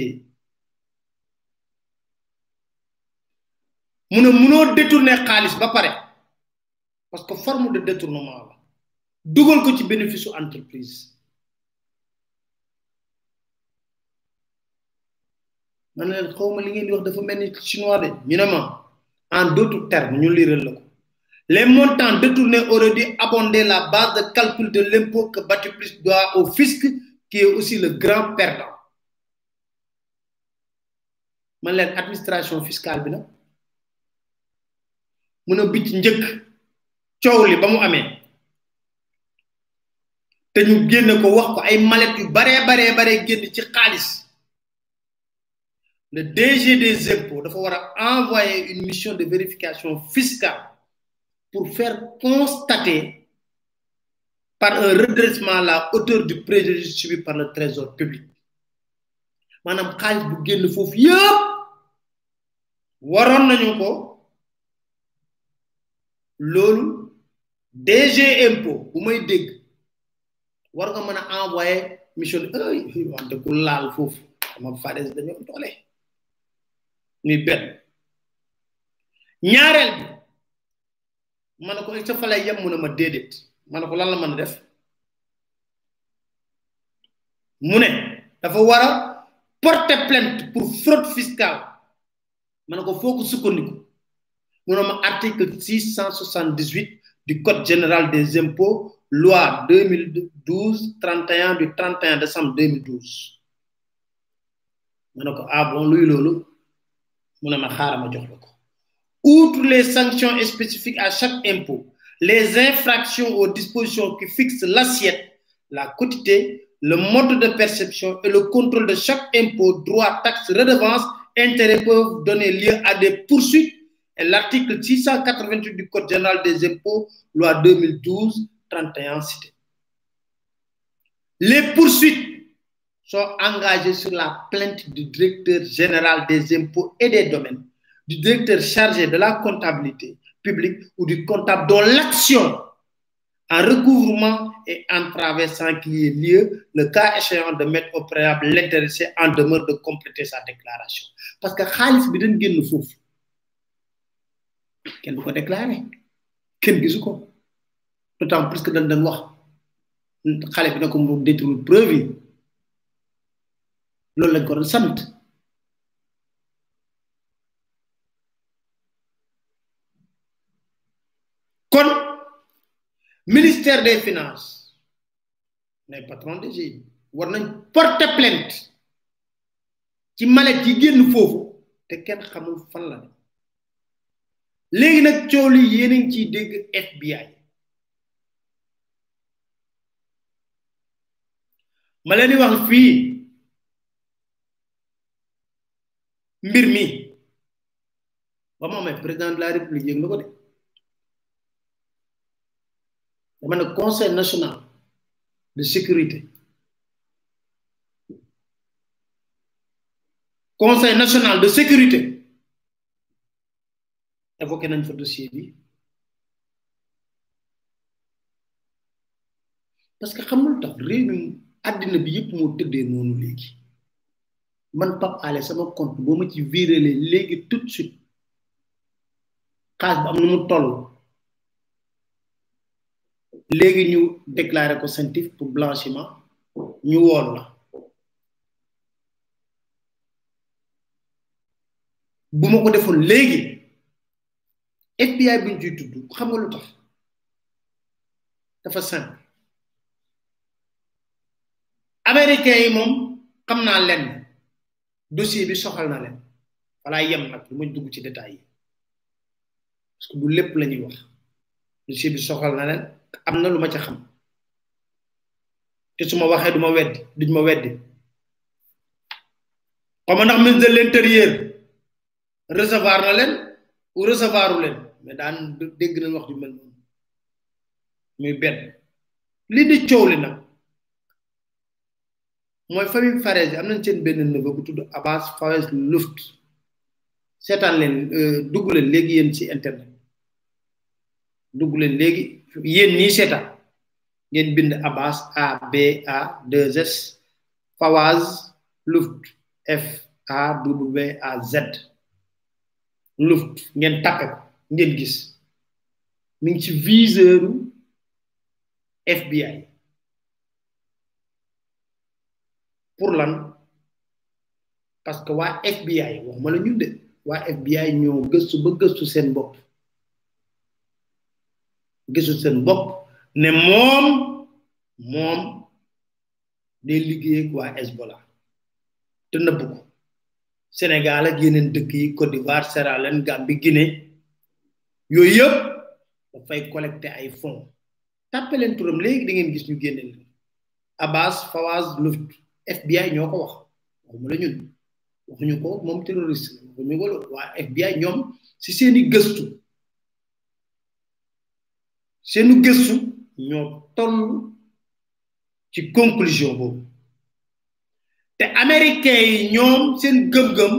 mu ne munoo détourner xaalis ba pare parce que forme de détournement la dugal ko ci bénéfice su entreprise ma ne leen xaw ma li ngeen di wax dafa mel ni chinois de ñu ne ma en d'autres termes ñu liral la ko les montants détournés auraient dû abonder la base de calcul de l'impôt que Batiplus doit au fisc qui est aussi le grand perdant man leen administration fiscale bi nag mun a bicc njëkk coow li ba mu amee te ñu génn ko wax ko ay mallette yu baree baree baree génn ci xaalis le DG des impôts dafa war a envoyer une mission de vérification fiscale pour faire constater par un redressement la hauteur du préjudice subi par le trésor public maanaam xaalis bu génn foofu yëpp waroon nañu ko loolu DG impôt bu may dégg war nga mën a envoyer mission ay wante ku laal foofu sama fades dañoo doole muy benn ñaareel bi ma ne ko sa fa lay yem mu ne ma déedéet ma ne ko lan la mën a def mu ne dafa war a porter plainte pour fraude fiscale ma ne ko foo ko sukkandiku mu ne ma article 678 du code général des impôts loi 2012 31 du 31 décembre 2012 ma ne ko ah bon luy loolu mu ne ma xaaral ma jox la ko outre les sanctions spécifiques à chaque impôt les infractions aux dispositions qui fixent l'assiette la quotité le mode de perception et le contrôle de chaque impôt, droit, taxe, redevance, intérêt peuvent donner lieu à des poursuites. Et l'article 688 du Code général des impôts, loi 2012, 31 cité. Les poursuites sont engagées sur la plainte du directeur général des impôts et des domaines, du directeur chargé de la comptabilité publique ou du comptable dont l'action en recouvrement et en traversant qu'il y ait lieu, le cas échéant de mettre au préalable l'intéressé en demeure de compléter sa déclaration. Parce que xaalis bi dañ génn foofu kenn du ko déclaré kenn gisu ko d'autant plus que dañ dañ wax xale bi ne ko mu détruire preuve yi loolu lañ ko doon sant kon ministère des finances les patrons de GIE war nañ porter plainte ci malet yi génn foofu te kenn xamul fan la ne léegi nag coow li yéen a ngi ciy dégg FBI ma leen di wax fii mbir mi ba mu amee président de la république yëg na ko de dama ne conseil national de sécurité conseil national de sécurité évoqué nañ fa dossier bi parce que xamul tax réew mi àddina bi yëpp moo tëddee noonu léegi man Pape Alé sama compte boo ma ci virélé léegi tout de suite xaalis bu am nu mu toll léegi ñu déclaré ko sentif pour blanchiment ñu wool la bu ma ko defoon léegi FBI buñ ciy tudd xam nga lu tax dafa simple américains yi moom xam naa lenn dossier bi soxal na leen wala yem nag lu ma dugg ci détails yi parce que du lépp la ñuy wax dossier bi soxal na leen am na lu ma ca xam te su ma waxee du ma weddi duñ ma weddi xaw ma ndax ministre de l'intérieur recevoir na leen ou recevoiru leen mais daan dégg nañ wax ju mel noonu muy benn li di coow li nag mooy famille Farès am nañ seen benn neveu bu tudd Abbas Farès Luft seetaan leen dugg leen léegi yéen ci internet dugg leen léegi yéen ñii seetaan ngeen bind Abbas A B A 2 S Fawaz Luft F A W A Z Luft ngeen tappe ko ngeen gis mi ngi ci viseuru FBI pour lan parce que waa FBI waxuma la ñun de waa FBI ñoo gëstu ba gëstu seen bopp gëstu seen bopp ne moom moom day liggéey ak waa Hezbollah te nëbb ko Sénégal ak yeneen dëkk yi Côte d'Ivoire Sierra Leone Gambie Guinée yooyu yëpp dafay collecter ay fonds tàppe leen turam léegi da ngeen gis ñu génne leen Abbas Fawaz Luft FBI ñoo ko wax waxuma la ñun waxuñu ko moom terroriste la waxuñu ko waa FBI ñoom si seeni gëstu seeni gëstu ñoo toll ci conclusion boobu te américains yi ñoom seen gëm-gëm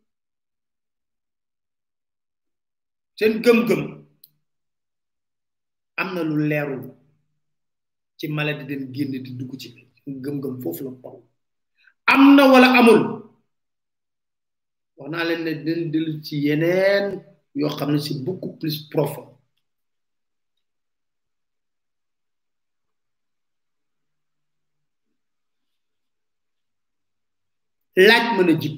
seen gëm-gëm am na lu leerul ci maladie den génn di dugg ci gëm-gëm foofu la taw am na wala amul wax naa leen ne dinañ dellu ci yeneen yoo xam ne c'est beaucoup plus profond laaj mën a jib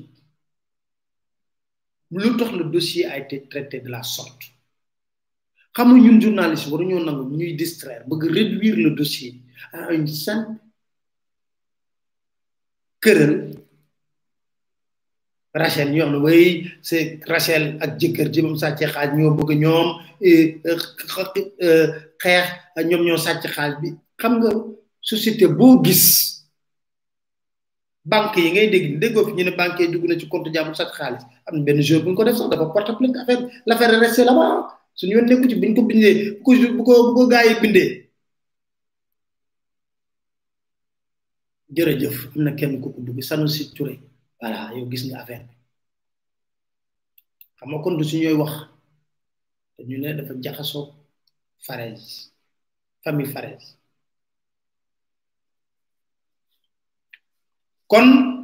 lu tax le dossier a été traité de la sorte xam nga ñun journaliste waruñoo nangu ñuy distraire bëgg réduire le dossier à une simple këral Rachel ñu wax ne way c'est Rachel ak jëkkër ji moom sàcce xaaj ñoo bëgg ñoom xeex ñoom ñoo sàcc xaaj bi xam nga société boo gis banque yi ngay dégg déggoo fi ñu ne banque yi dugg na ci compte jàmbur sax xaalis am na benn jour bu ñu ko def sax dafa porte plainte affaire l' affaire est restée là-bas suñu yoon nekku ci buñ ko bindee bu ko bu ko bu ko gaa yi bindee jërëjëf am na kenn ku ko dugg Sanusi Touré voilà yow gis nga affaire bi xam nga kon du su ñooy wax ñu ne dafa jaxasoo Farès famille Farès kon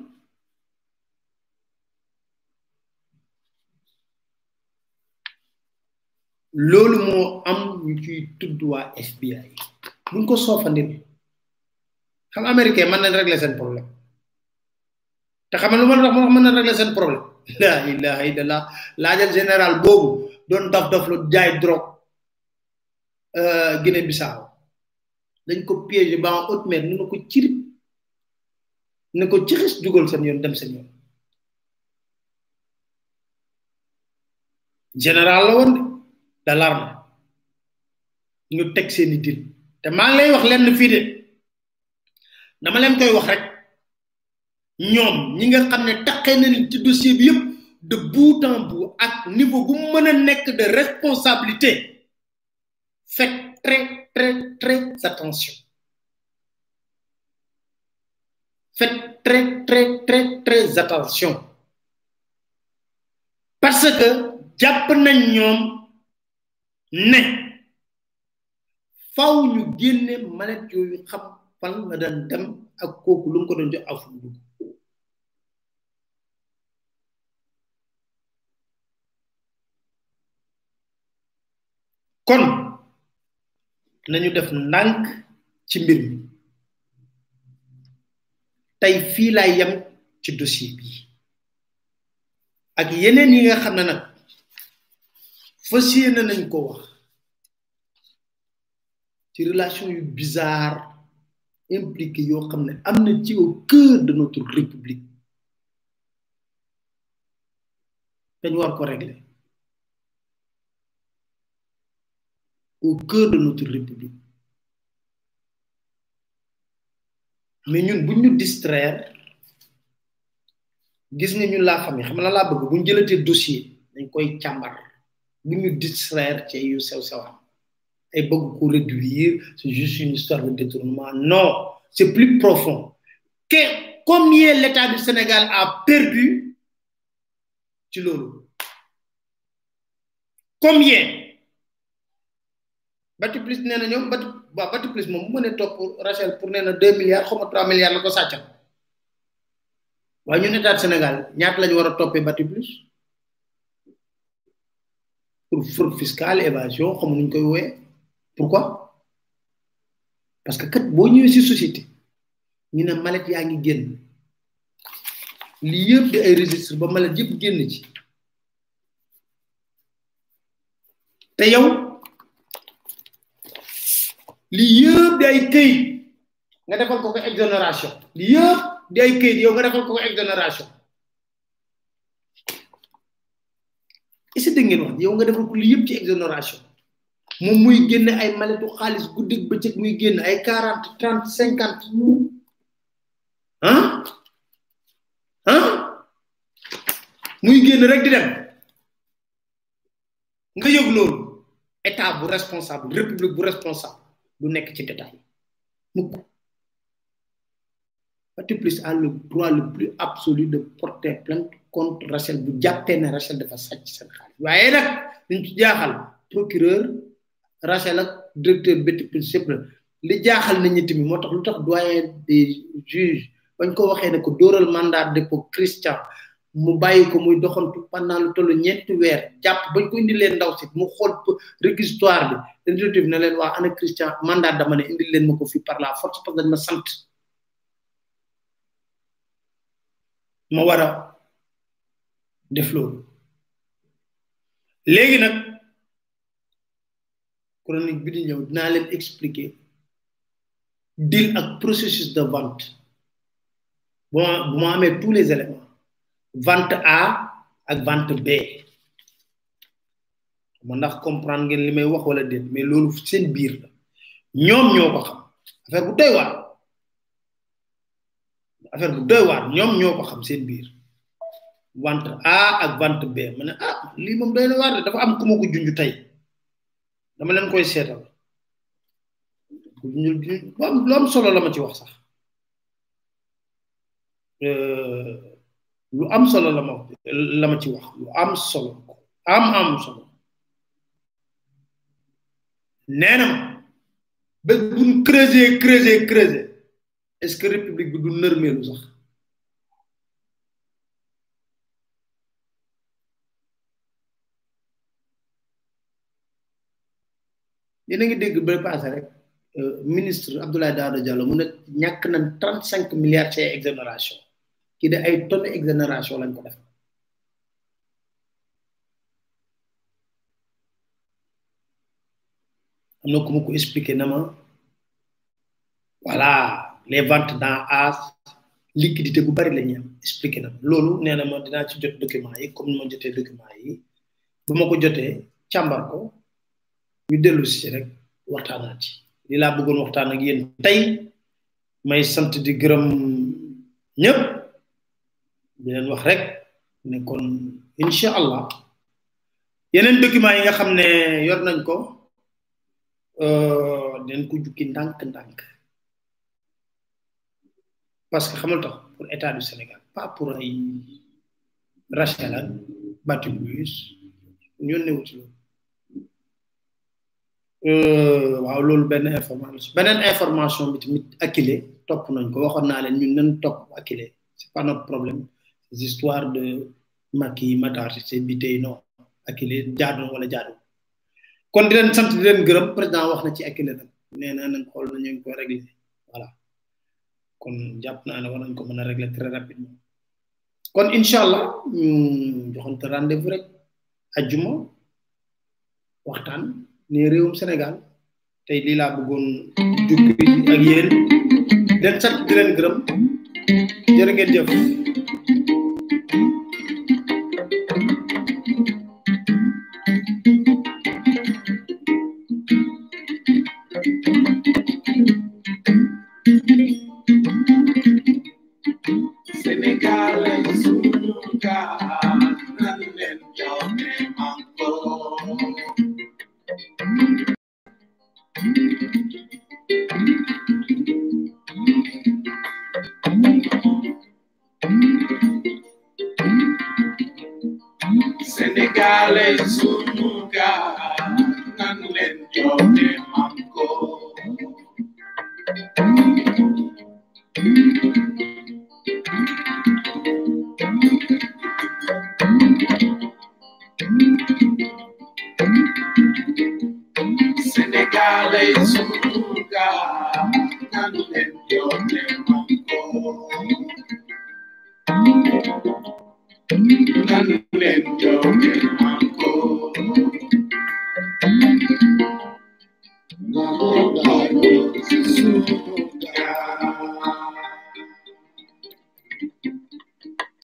loolu moo am ñu ciy tudd waa FBI buñ ko soofandil xam américain mën nañ régler seen problème te xam lu ma tax mën na régler seen problème la ilaha illallah laajal général boobu doon daf daf lu jaay drogue Guinée Bissau dañ ko piégé ba en haute mer nu ko cirib ne ko cixis dugal seen yoon dem seen yoon général la woon de l'arme ñu teg seeni dil te maa ngi lay wax lenn fii de dama leen koy wax rek ñoom ñi nga xam ne taqee nañ ci dossier bi yëpp de bout en bout ak niveau bu mën a nekk de responsabilité faites très très très attention faites très très très très attention parce que jàpp nañ ñoom ne faw ñu génne manet yooyu xam fan la daan dem ak kooku lu mu ko doon jox afu dugg kon nañu def ndànk ci mbir mi tey fii laay yem ci dossier bi ak yeneen yi nga xam ne nag fas yéene nañ ko wax ci relation yu bizarre impliqué yoo xam ne am na ci au cœur de notre république dañ war ko régler au cœur de notre république mais ñun buñ ñu distraire gis nga ñun la famille xam na laa bëgg buñ jëlatee dossier dañ koy càmbar buñ ñu distraire ci yu sew sewam ay bëgg ko réduire c'est juste une histoire de détournement non c'est plus profond que combien l'état du Sénégal a perdu ci loolu combien bati plus nee na ñoom bati waaw bati plus moom bu mënee topp Rachel pour nee na deux milliards xaw ma trois milliards la ko sàccal waaye ñun état Sénégal ñaata lañu war a toppee bati plus pour fraude fiscale évasion xamu nuñ koy wooyee pourquoi parce que kat boo ñëwee si société ñu ne malet yaa ngi génn lii yëpp di ay registre ba malet yëpp génn ci te yow lii yëpp di ay këyit nga defal ko ko exonération lii yëpp di ay këyit yow nga defal ko ko exonération est-ce que ngeen wax yow nga defal ko lii yëpp ci exonération moom muy génne ay maletu xaalis guddig bëccëg muy génn ay quarante trente cinquante ah ah muy génn rek di dem nga yëg loolu état bu responsable république bu responsable du nekk ci détail mukk Parti plus a le droit le plus absolu de porter plainte contre Rachel bu jàppee ne Rachel dafa sàcc seen xaalis waaye nag liñ ci jaaxal procureur Rachel ak directeur Betty Plus yëpp la li jaaxal na ñi tamit moo tax lu tax doyen des juges bañ ko waxee ne ko dóoral mandat dépôt Christian mu bàyyi ko muy doxantu pendant lu tollu ñeenti weer jàpp bañ ko indi leen ndaw si mu xool réquisitoire bi exécutif ne leen waa ana Christian mandat dama ne indi leen ma ko fii par la force parce que dañ ma sant ma war a def loolu léegi nag chronique bi di ñëw dinaa leen expliquer deal ak processus de vente bu ma bu ma amee tous les éléments vente A ak vente B ma ndax comprendre ngeen li may wax wala déet mais loolu seen biir la ñoom ñoo ko xam affaire bu doy waar affaire bu doy waar ñoom ñoo ko xam seen biir vente A ak vente B ma ne ah lii moom doy na waar de dafa am ku ma ko junj tey dama leen koy seetal lu am lu am solo la ma ci wax sax lu am solo la ma la ma ci wax lu am solo am am solo nee na ma ba buñ creuser creuser creuser est ce que république bi du nërmeelu sax yéen a ngi dégg ba passé rek ministre Abdoulaye Daouda Diallo mu ne ñàkk nañ trente cinq milliards ci exonération kii de ay tonnes exonération lañ ko def am na ku ma ko expliqué na ma voilà les ventes dans as liquidité bu bari la ñu am expliqué na loolu nee na ma dinaa ci jot document yi comme ni ma jotee document yi bu ma ko jotee càmbar ko ñu dellu si rek waxtaanaat ci li laa bëggoon waxtaan ak yéen tey may sant di gërëm ñëpp di leen wax rek ne kon incha allah yeneen document yi nga xam ne yor nañ ko den ko jukki ndànk-ndànk parce que xamal tax pour état du Sénégal pas pour ay Rachel ak Batibus ñoo newu ci loolu waaw loolu benn information beneen information bi tamit Akile topp nañ ko waxoon naa leen ñun nañ topp Akile c'est pas notre problème ces histoires de Macky Matar c'est bi tey non Akile jaadu wala jaadu kon di leen sant di leen gërëm président wax na ci Akile nag nee na nañ xool na ñu ngi ko régler voilà kon jàpp naa ne war nañ ko mën a régler très rapidement kon incha allah ñu joxante rendez-vous rek ajjuma waxtaan ne réewum Sénégal tey lii laa bëggoon jukki ak yéen di leen sant di leen gërëm jërë ngeen jëf Senegal es un lugar donde yo me manco. Senegal es un lugar donde yo me manco. Senegal es un lugar donde yo me manco. Donde yo me manco. Donde yo me manco.